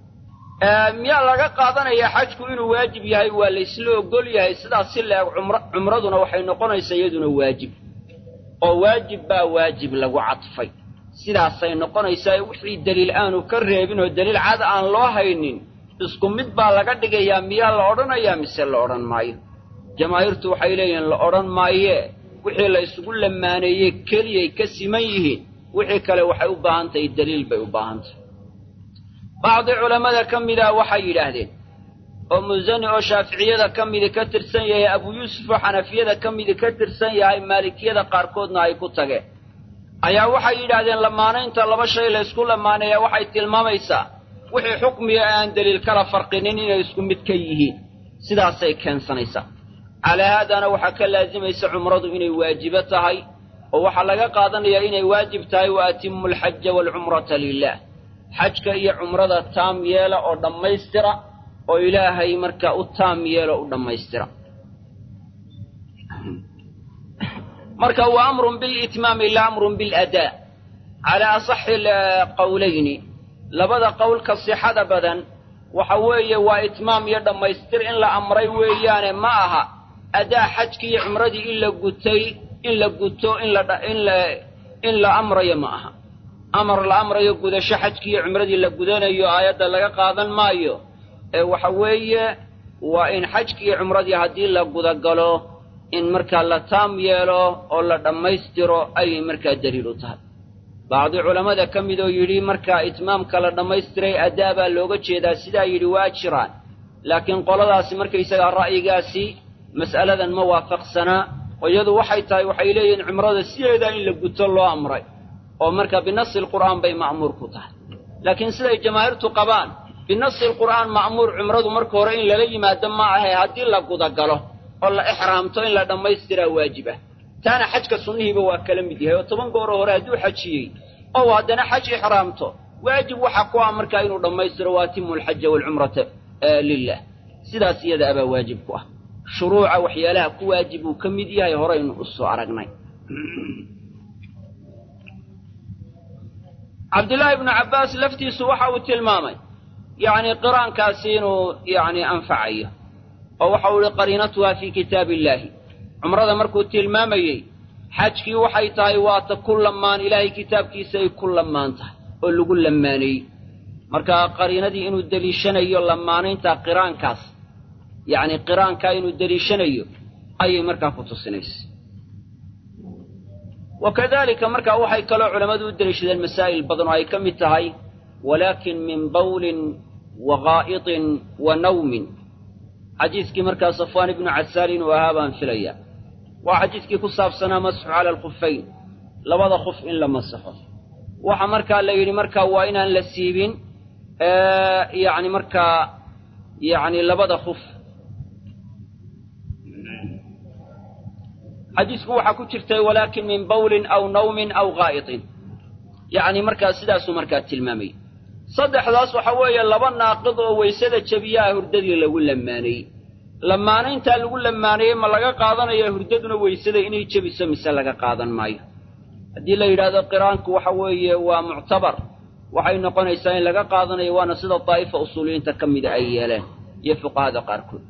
miyaa laga qaadanayaa xajku inuu waajib yahay waa laysla ogol yahay sidaas si la-eg cumraduna waxay noqonaysaa iyaduna waajib oo waajib baa waajib lagu cadfay sidaasay noqonaysaa wixii deliil aanu ka reebin oo deliil cad aan loo haynin isku mid baa laga dhigayaa miyaa la odhanayaa mise la odhan maayo jamaahiirtu waxay leeyihiin la odhan maayee wixii la ysugu lamaaneeyey keliyay ka siman yihiin wixii kale waxay u baahan tahay deliil bay u baahan tahay bacdi culammada ka mida waxay yidhaahdeen oo musani oo shaaficiyada ka midi ka tirsan yahay abuu yuusuf oo xanafiyada ka midi ka tirsan yahay maalikiyada qaarkoodna ay ku tageen ayaa waxay yidhaahdeen lamaanaynta laba shay la ysku lamaaneeya waxay tilmaamaysaa wixii xukmiga aan deliil kala farqinin inay isku mid ka yihiin sidaasay keensanaysaa calaa haadaana waxaa ka laasimaysa cumradu inay waajibo tahay oo waxaa laga qaadanayaa inay waajib tahay wa atimu alxaja waalcumrata lilah xajka iyo cumrada taam yeela oo dhammaystira oo ilaahay markaa u taam yeelo u dhammaystira marka wa amrun bilitmaami la amrun biladaa calaa asaxi qowlayni labada qowlka sixada badan waxa weeye waa itmaam iyo dhammaystir in la amray weeyaane ma aha adaa xajkii iyo cumradii in la gutay in la guto in la in la amrayo ma aha amar la amrayo gudasho xajkii iyo cumradii la gudanayo aayadda laga qaadan maayo ee waxa weeye waa in xajkii iyo cumradii haddii la gudagalo in markaa la taam yeelo oo la dhammaystiro ayay markaa daliil u tahay bacdi culammada ka midoo yidhi markaa itmaamka la dhammaystiray adaa baa looga jeedaa sidaa yidhi waa jiraan laakiin qoladaasi markaysagaa ra'yigaasi mas'aladan ma waafaqsanaa oo iyadu waxay tahay waxay leeyihiin cumrada sideedaa in la guto loo amray oo marka binasi lqur'aan bay ma'muur ku tahay laakiin siday jamaahiirtu qabaan binasi lqur'aan ma'muur cumradu marka hore in lala yimaado ma ahe haddii la gudagalo oo la ixraamto in la dhammaystiraa waajib ah taana xajka sunnihiiba waa kala mid yahay oo toban gooro hore hadduu xajiyey oo haddana xaj ixraamto waajib waxa ku ah markaa inuu dhammaystiro wa atimu alxaja waalcumrata lilah sidaas iyada abaa waajib ku ah shuruuca waxyaalaha ku waajib uu ka mid yahay horaynu u soo aragnay cabdillaahi ibnu cabbaas laftiisu waxa uu tilmaamay yacni qiraankaasi inuu yacni anfacayo oo waxa uu ihi qariinatuha fii kitaabi illaahi cumrada markuu tilmaamayey xajkii waxay tahay waata ku lamaan ilaahay kitaabkiisa ay ku lamaan tahay oo lagu lamaaneeyey marka qariinadii inuu deliishanayo lamaanaynta qiraankaas yacni qiraankaa inuu deliishanayo ayay markaa ku tusinaysa wa kadalika markaa waxay kaloo culammadu u deliishadeen masaa'il badan oo ay ka mid tahay walaakin min bawlin wa gaa'itin wa nawmin xadiiskii markaa safwaan ibnu casaal inuu ahaa baan filaya waa xadiiskii ku saabsanaa masxu cala alkhufayn labada khuf in la masaxo waxa markaa la yidhi markaa waa inaan la siibin yacni markaa yacni labada khuf xadiisku waxaa ku jirtay walaakin min bawlin aw nawmin aw gaa'itin yacni markaa sidaasuu markaa tilmaamayay saddexdaas waxa weeye laba naaqid oo waysada jebiyaha hurdadii lagu lamaaneeyey lamaanayntaa lagu lamaaneeyey ma laga qaadanaya hurdaduna weysada inay jebiso mise laga qaadan maayo haddii la yidhaahdo qiraanku waxa weeye waa muctabar waxay noqonaysaa in laga qaadanayo waana sida daa'ifa usuuliyiinta ka mida ay yeeleen iyo fuqahada qaarkood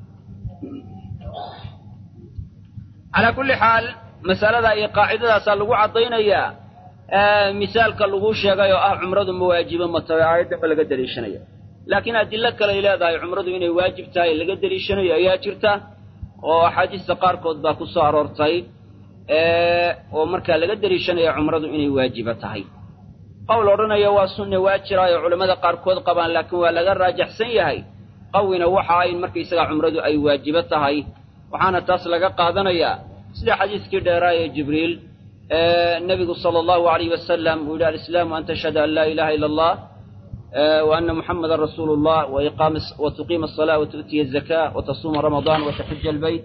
calaa kulli xaal masalada iyo qaacidadaasaa lagu caddaynayaa misaalka lagu sheegay oo ah cumradu ma waajibo ma tahay aayadda laga deliishanaya laakiin adillo kale ay leedahay cumradu inay waajib tahay laga deliishanayo ayaa jirta oo axaadiista qaarkood baa ku soo aroortay oo markaa laga deliishanaya cumradu inay waajibo tahay qowl odhanaya waa sunne waa jiraayo culammada qaarkood qabaan laakiin waa laga raajaxsan yahay qawina waxa ay markaysagaa cumradu ay waajibo tahay waxaana taas laga qaadanayaa sida xadiiskii dheeraa ee jibriil nebigu sala allahu alayh wasalam uu yidhi alislaamu an tashhada an laa ilaha ila allah wa ana muxamadan rasuulu llah wa tuqiima asala wa tu'tiya azaka wa tasuuma ramadaan wa taxuja albayt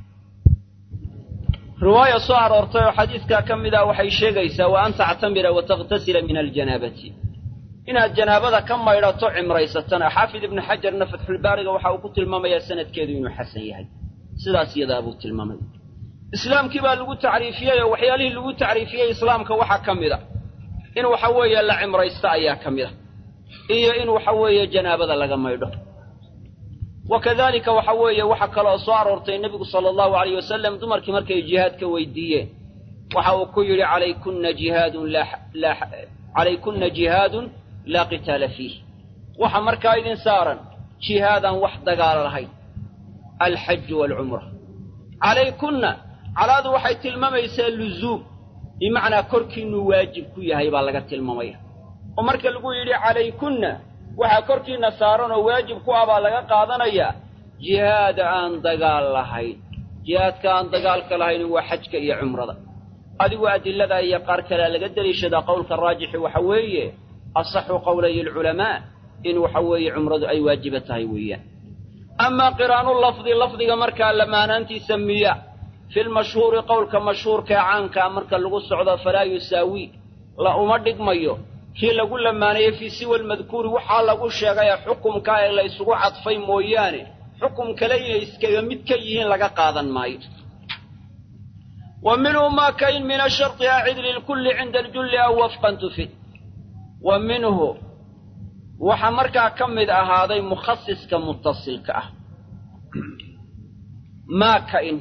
riwaaya soo aroortay oo xadiiskaa ka mid ah waxay sheegaysaa wa an tactamira wa takhtasila min aljanaabati inaad janaabada ka maydhato cimraysatana xaafid ibnu xajarna fatxulbaariga waxa uu ku tilmaamayaa sanadkeedu inuu xasan yahay sidaas iyadaa buu tilmaamay islaamkii baa lagu tacriifiyey oo waxyaalihii lagu tacriifiyey islaamka waxaa ka mid a in waxa weeye la cimraysto ayaa ka mid a iyo in waxa weeye janaabada laga maydho wa kadalika waxa weeye waxa kaloo soo aroortay nebigu sala allahu alayh wasalam dumarkii markay jihaadka weydiiyeen waxa uu ku yidhi calaykunna jihaadun calaykunna jihaadun laa qitaala fiih waxa markaa idin saaran jihaadaan wax dagaal lahayn alxaju waalcumra calaykunna calaadu waxay tilmaamaysaa luzuum bimacnaa korkiinuu waajib ku yahay baa laga tilmaamaya oo marka lagu yidhi calaykunna waxaa korkiinna saaran oo waajib ku ah baa laga qaadanayaa jihaada aan dagaal lahayn jihaadka aan dagaalka lahaynin waa xajka iyo cumrada adigu adilada iyo qaar kalea laga deliishadaa qowlka raajixi waxa weeye asaxu qowlay alculamaa in waxa weeye cumradu ay waajiba tahay weeyaan amaa qiraanu lafdi lafdiga markaa lamaanaantiisa miya filmashhuuri qowlka mashhuurkaee caankaa marka lagu socdo falaa yusaawii la uma dhigmayo kii lagu lamaanayey fii siwa almadkuuri waxaa lagu sheegayee xukumkaa ee la ysugu cadfay mooyaane xukum kale inay iskaga mid ka yihiin laga qaadan maayo wa minhu maa kain min asharti acid lilkulli cinda aljulli aw wafqan tufid wa minhu waxaa markaa ka mid ahaaday mukhasiska mutasilka ah maa kain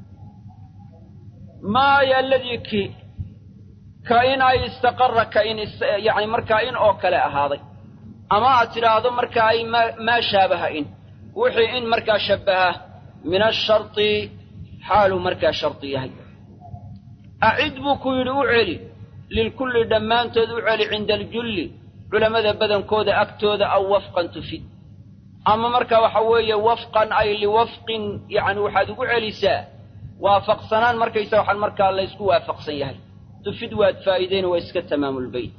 maaya aladii ki ka-in ay istaqara ka-in yacni markaa in oo kale ahaaday ama aad tidhaahdo markaa ay maa shaabaha in wixii in markaa shabbaha min asharti xaaluu markaa shardi yahay acid buu ku yidhi u celi lilkulli dhammaantood u celi cinda aljulli culammada badankooda agtooda aw wafqan tufid ama marka waxa weeye wafqan ay liwafqin yacni waxaad ugu celisaa waafaqsanaan markaysa waxaan markaa la ysku waafaqsan yahay tufid waad faa'iideyna waa iska tamaamulbeyt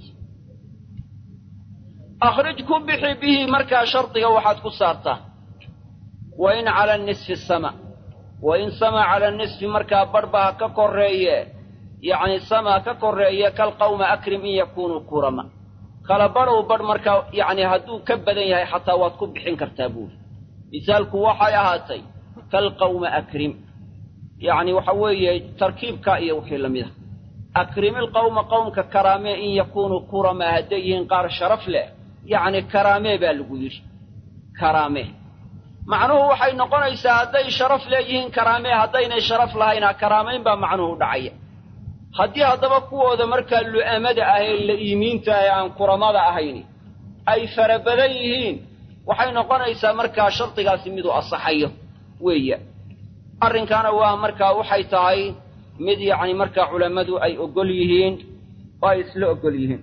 akhrij ku bixi bihi markaa shardiga waxaad ku saartaa wa in cala nisfi sama wa in sama cala nisfi markaa barhba ha ka korreeye yacni sama ka korreeye kalqawma akrim in yakunuu kurama kala badhow badh markaa yacni hadduu ka badan yahay xataa waad ku bixin kartaa buuri misaalku waxay ahaatay kalqawma akrim yacni waxa weeye tarkiibka iyo wixii la mid ah akrimilqawma qowmka karaamee in yakunuu kurama hadday yihiin qaar sharaf leh yacni karaamee baa lagu yidhi karaamee macnuhu waxay noqonaysaa hadday sharaf leeyihiin karaamee haddaynay sharaf lahayn ha karaamayn baa macnuhu dhacaya haddii haddaba kuwooda markaa lu'amada ah ee la'iimiinta ee aan kuramada ahayn ay fara badan yihiin waxay noqonaysaa markaa shardigaasi miduu asaxayo weeya arrinkaana waa markaa waxay tahay mid yacni markaa culammadu ay oggol yihiin oo ay isla oggol yihiin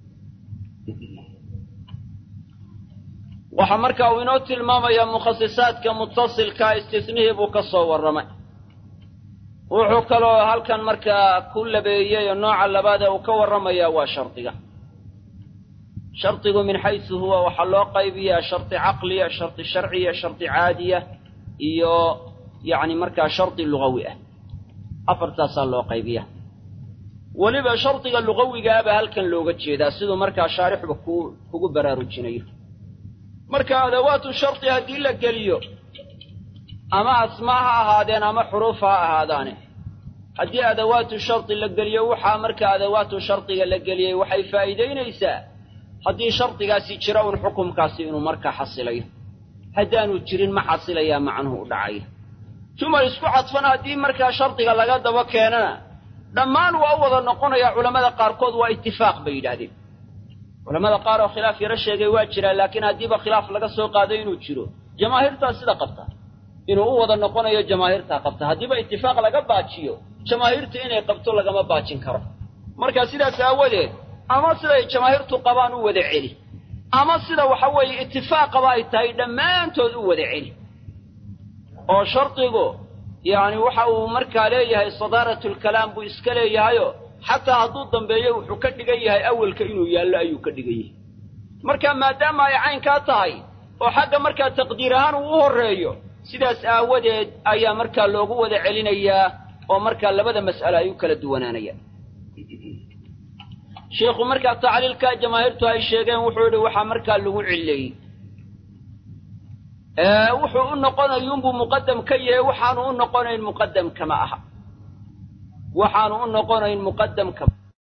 waxaa markaa uu inoo tilmaamayaa mukhasisaadka mutasilkaa istisnihii buu ka soo warramay wuxuu kaloo halkan markaa ku labeeyey oo nooca labaadee uu ka warramayaa waa shardiga shardigu min xaysu huwa waxaa loo qaybiyaa shardi caqliya shardi sharciya shardi caadiya iyo yacni markaa shardi lugawi ah afartaasaa loo qaybiya weliba shardiga lugawigaaba halkan looga jeedaa siduu markaa shaarixba ku kugu baraarujinayo marka adawaatu shardi haddii la geliyo ama asmaa ha ahaadeen ama xuruuf ha ahaadaane haddii adawaatu shardi la geliyo waxaa marka adawaatu shardiga la geliyey waxay faa'iidaynaysaa haddii shardigaasi jira un xukumkaasi inuu markaa xasilayo haddaanu jirin ma xasilayaa macnuhu u dhacaya jumal isku cadfan haddii markaa shardiga laga daba keenana dhammaan waa u wada noqonayaa culammada qaarkood waa itifaaq bay yidhaahdeen culammada qaar oo khilaaf yaro sheegay waa jiraa laakiin haddiiba khilaaf laga soo qaaday inuu jiro jamaahiirtaa sida qabta inuu u wada noqonayo jamaahiirtaa qabta haddiiba itifaaq laga baajiyo jamaahiirta inay qabto lagama baajin karo marka sidaas aawadeed ama siday jamaahiirtu qabaan u wada celi ama sida waxa weeye itifaaqaba ay tahay dhammaantood u wada celi oo shardigu yacni waxa uu markaa leeyahay sadaaratulkalaam buu iska leeyahayo xataa hadduu dambeeyo wuxuu ka dhigan yahay awelka inuu yaallo ayuu ka dhigan yahay marka maadaama ay caynkaa tahay oo xagga markaa taqdiir ahaan uu u horreeyo sidaas aawadeed ayaa markaa loogu wada celinayaa oo markaa labada mas'alo ay u kala duwanaanayaan sheikhu markaa tacliilkaa jamaahiirtu ay sheegeen wuxuu yidhi waxaa markaa lagu cilleeyey wuxuu u noqonayuunbuu muqadam ka yahay waxaanu u noqonayn muqadam kama aha waxaanu u noqonayn muqadam kama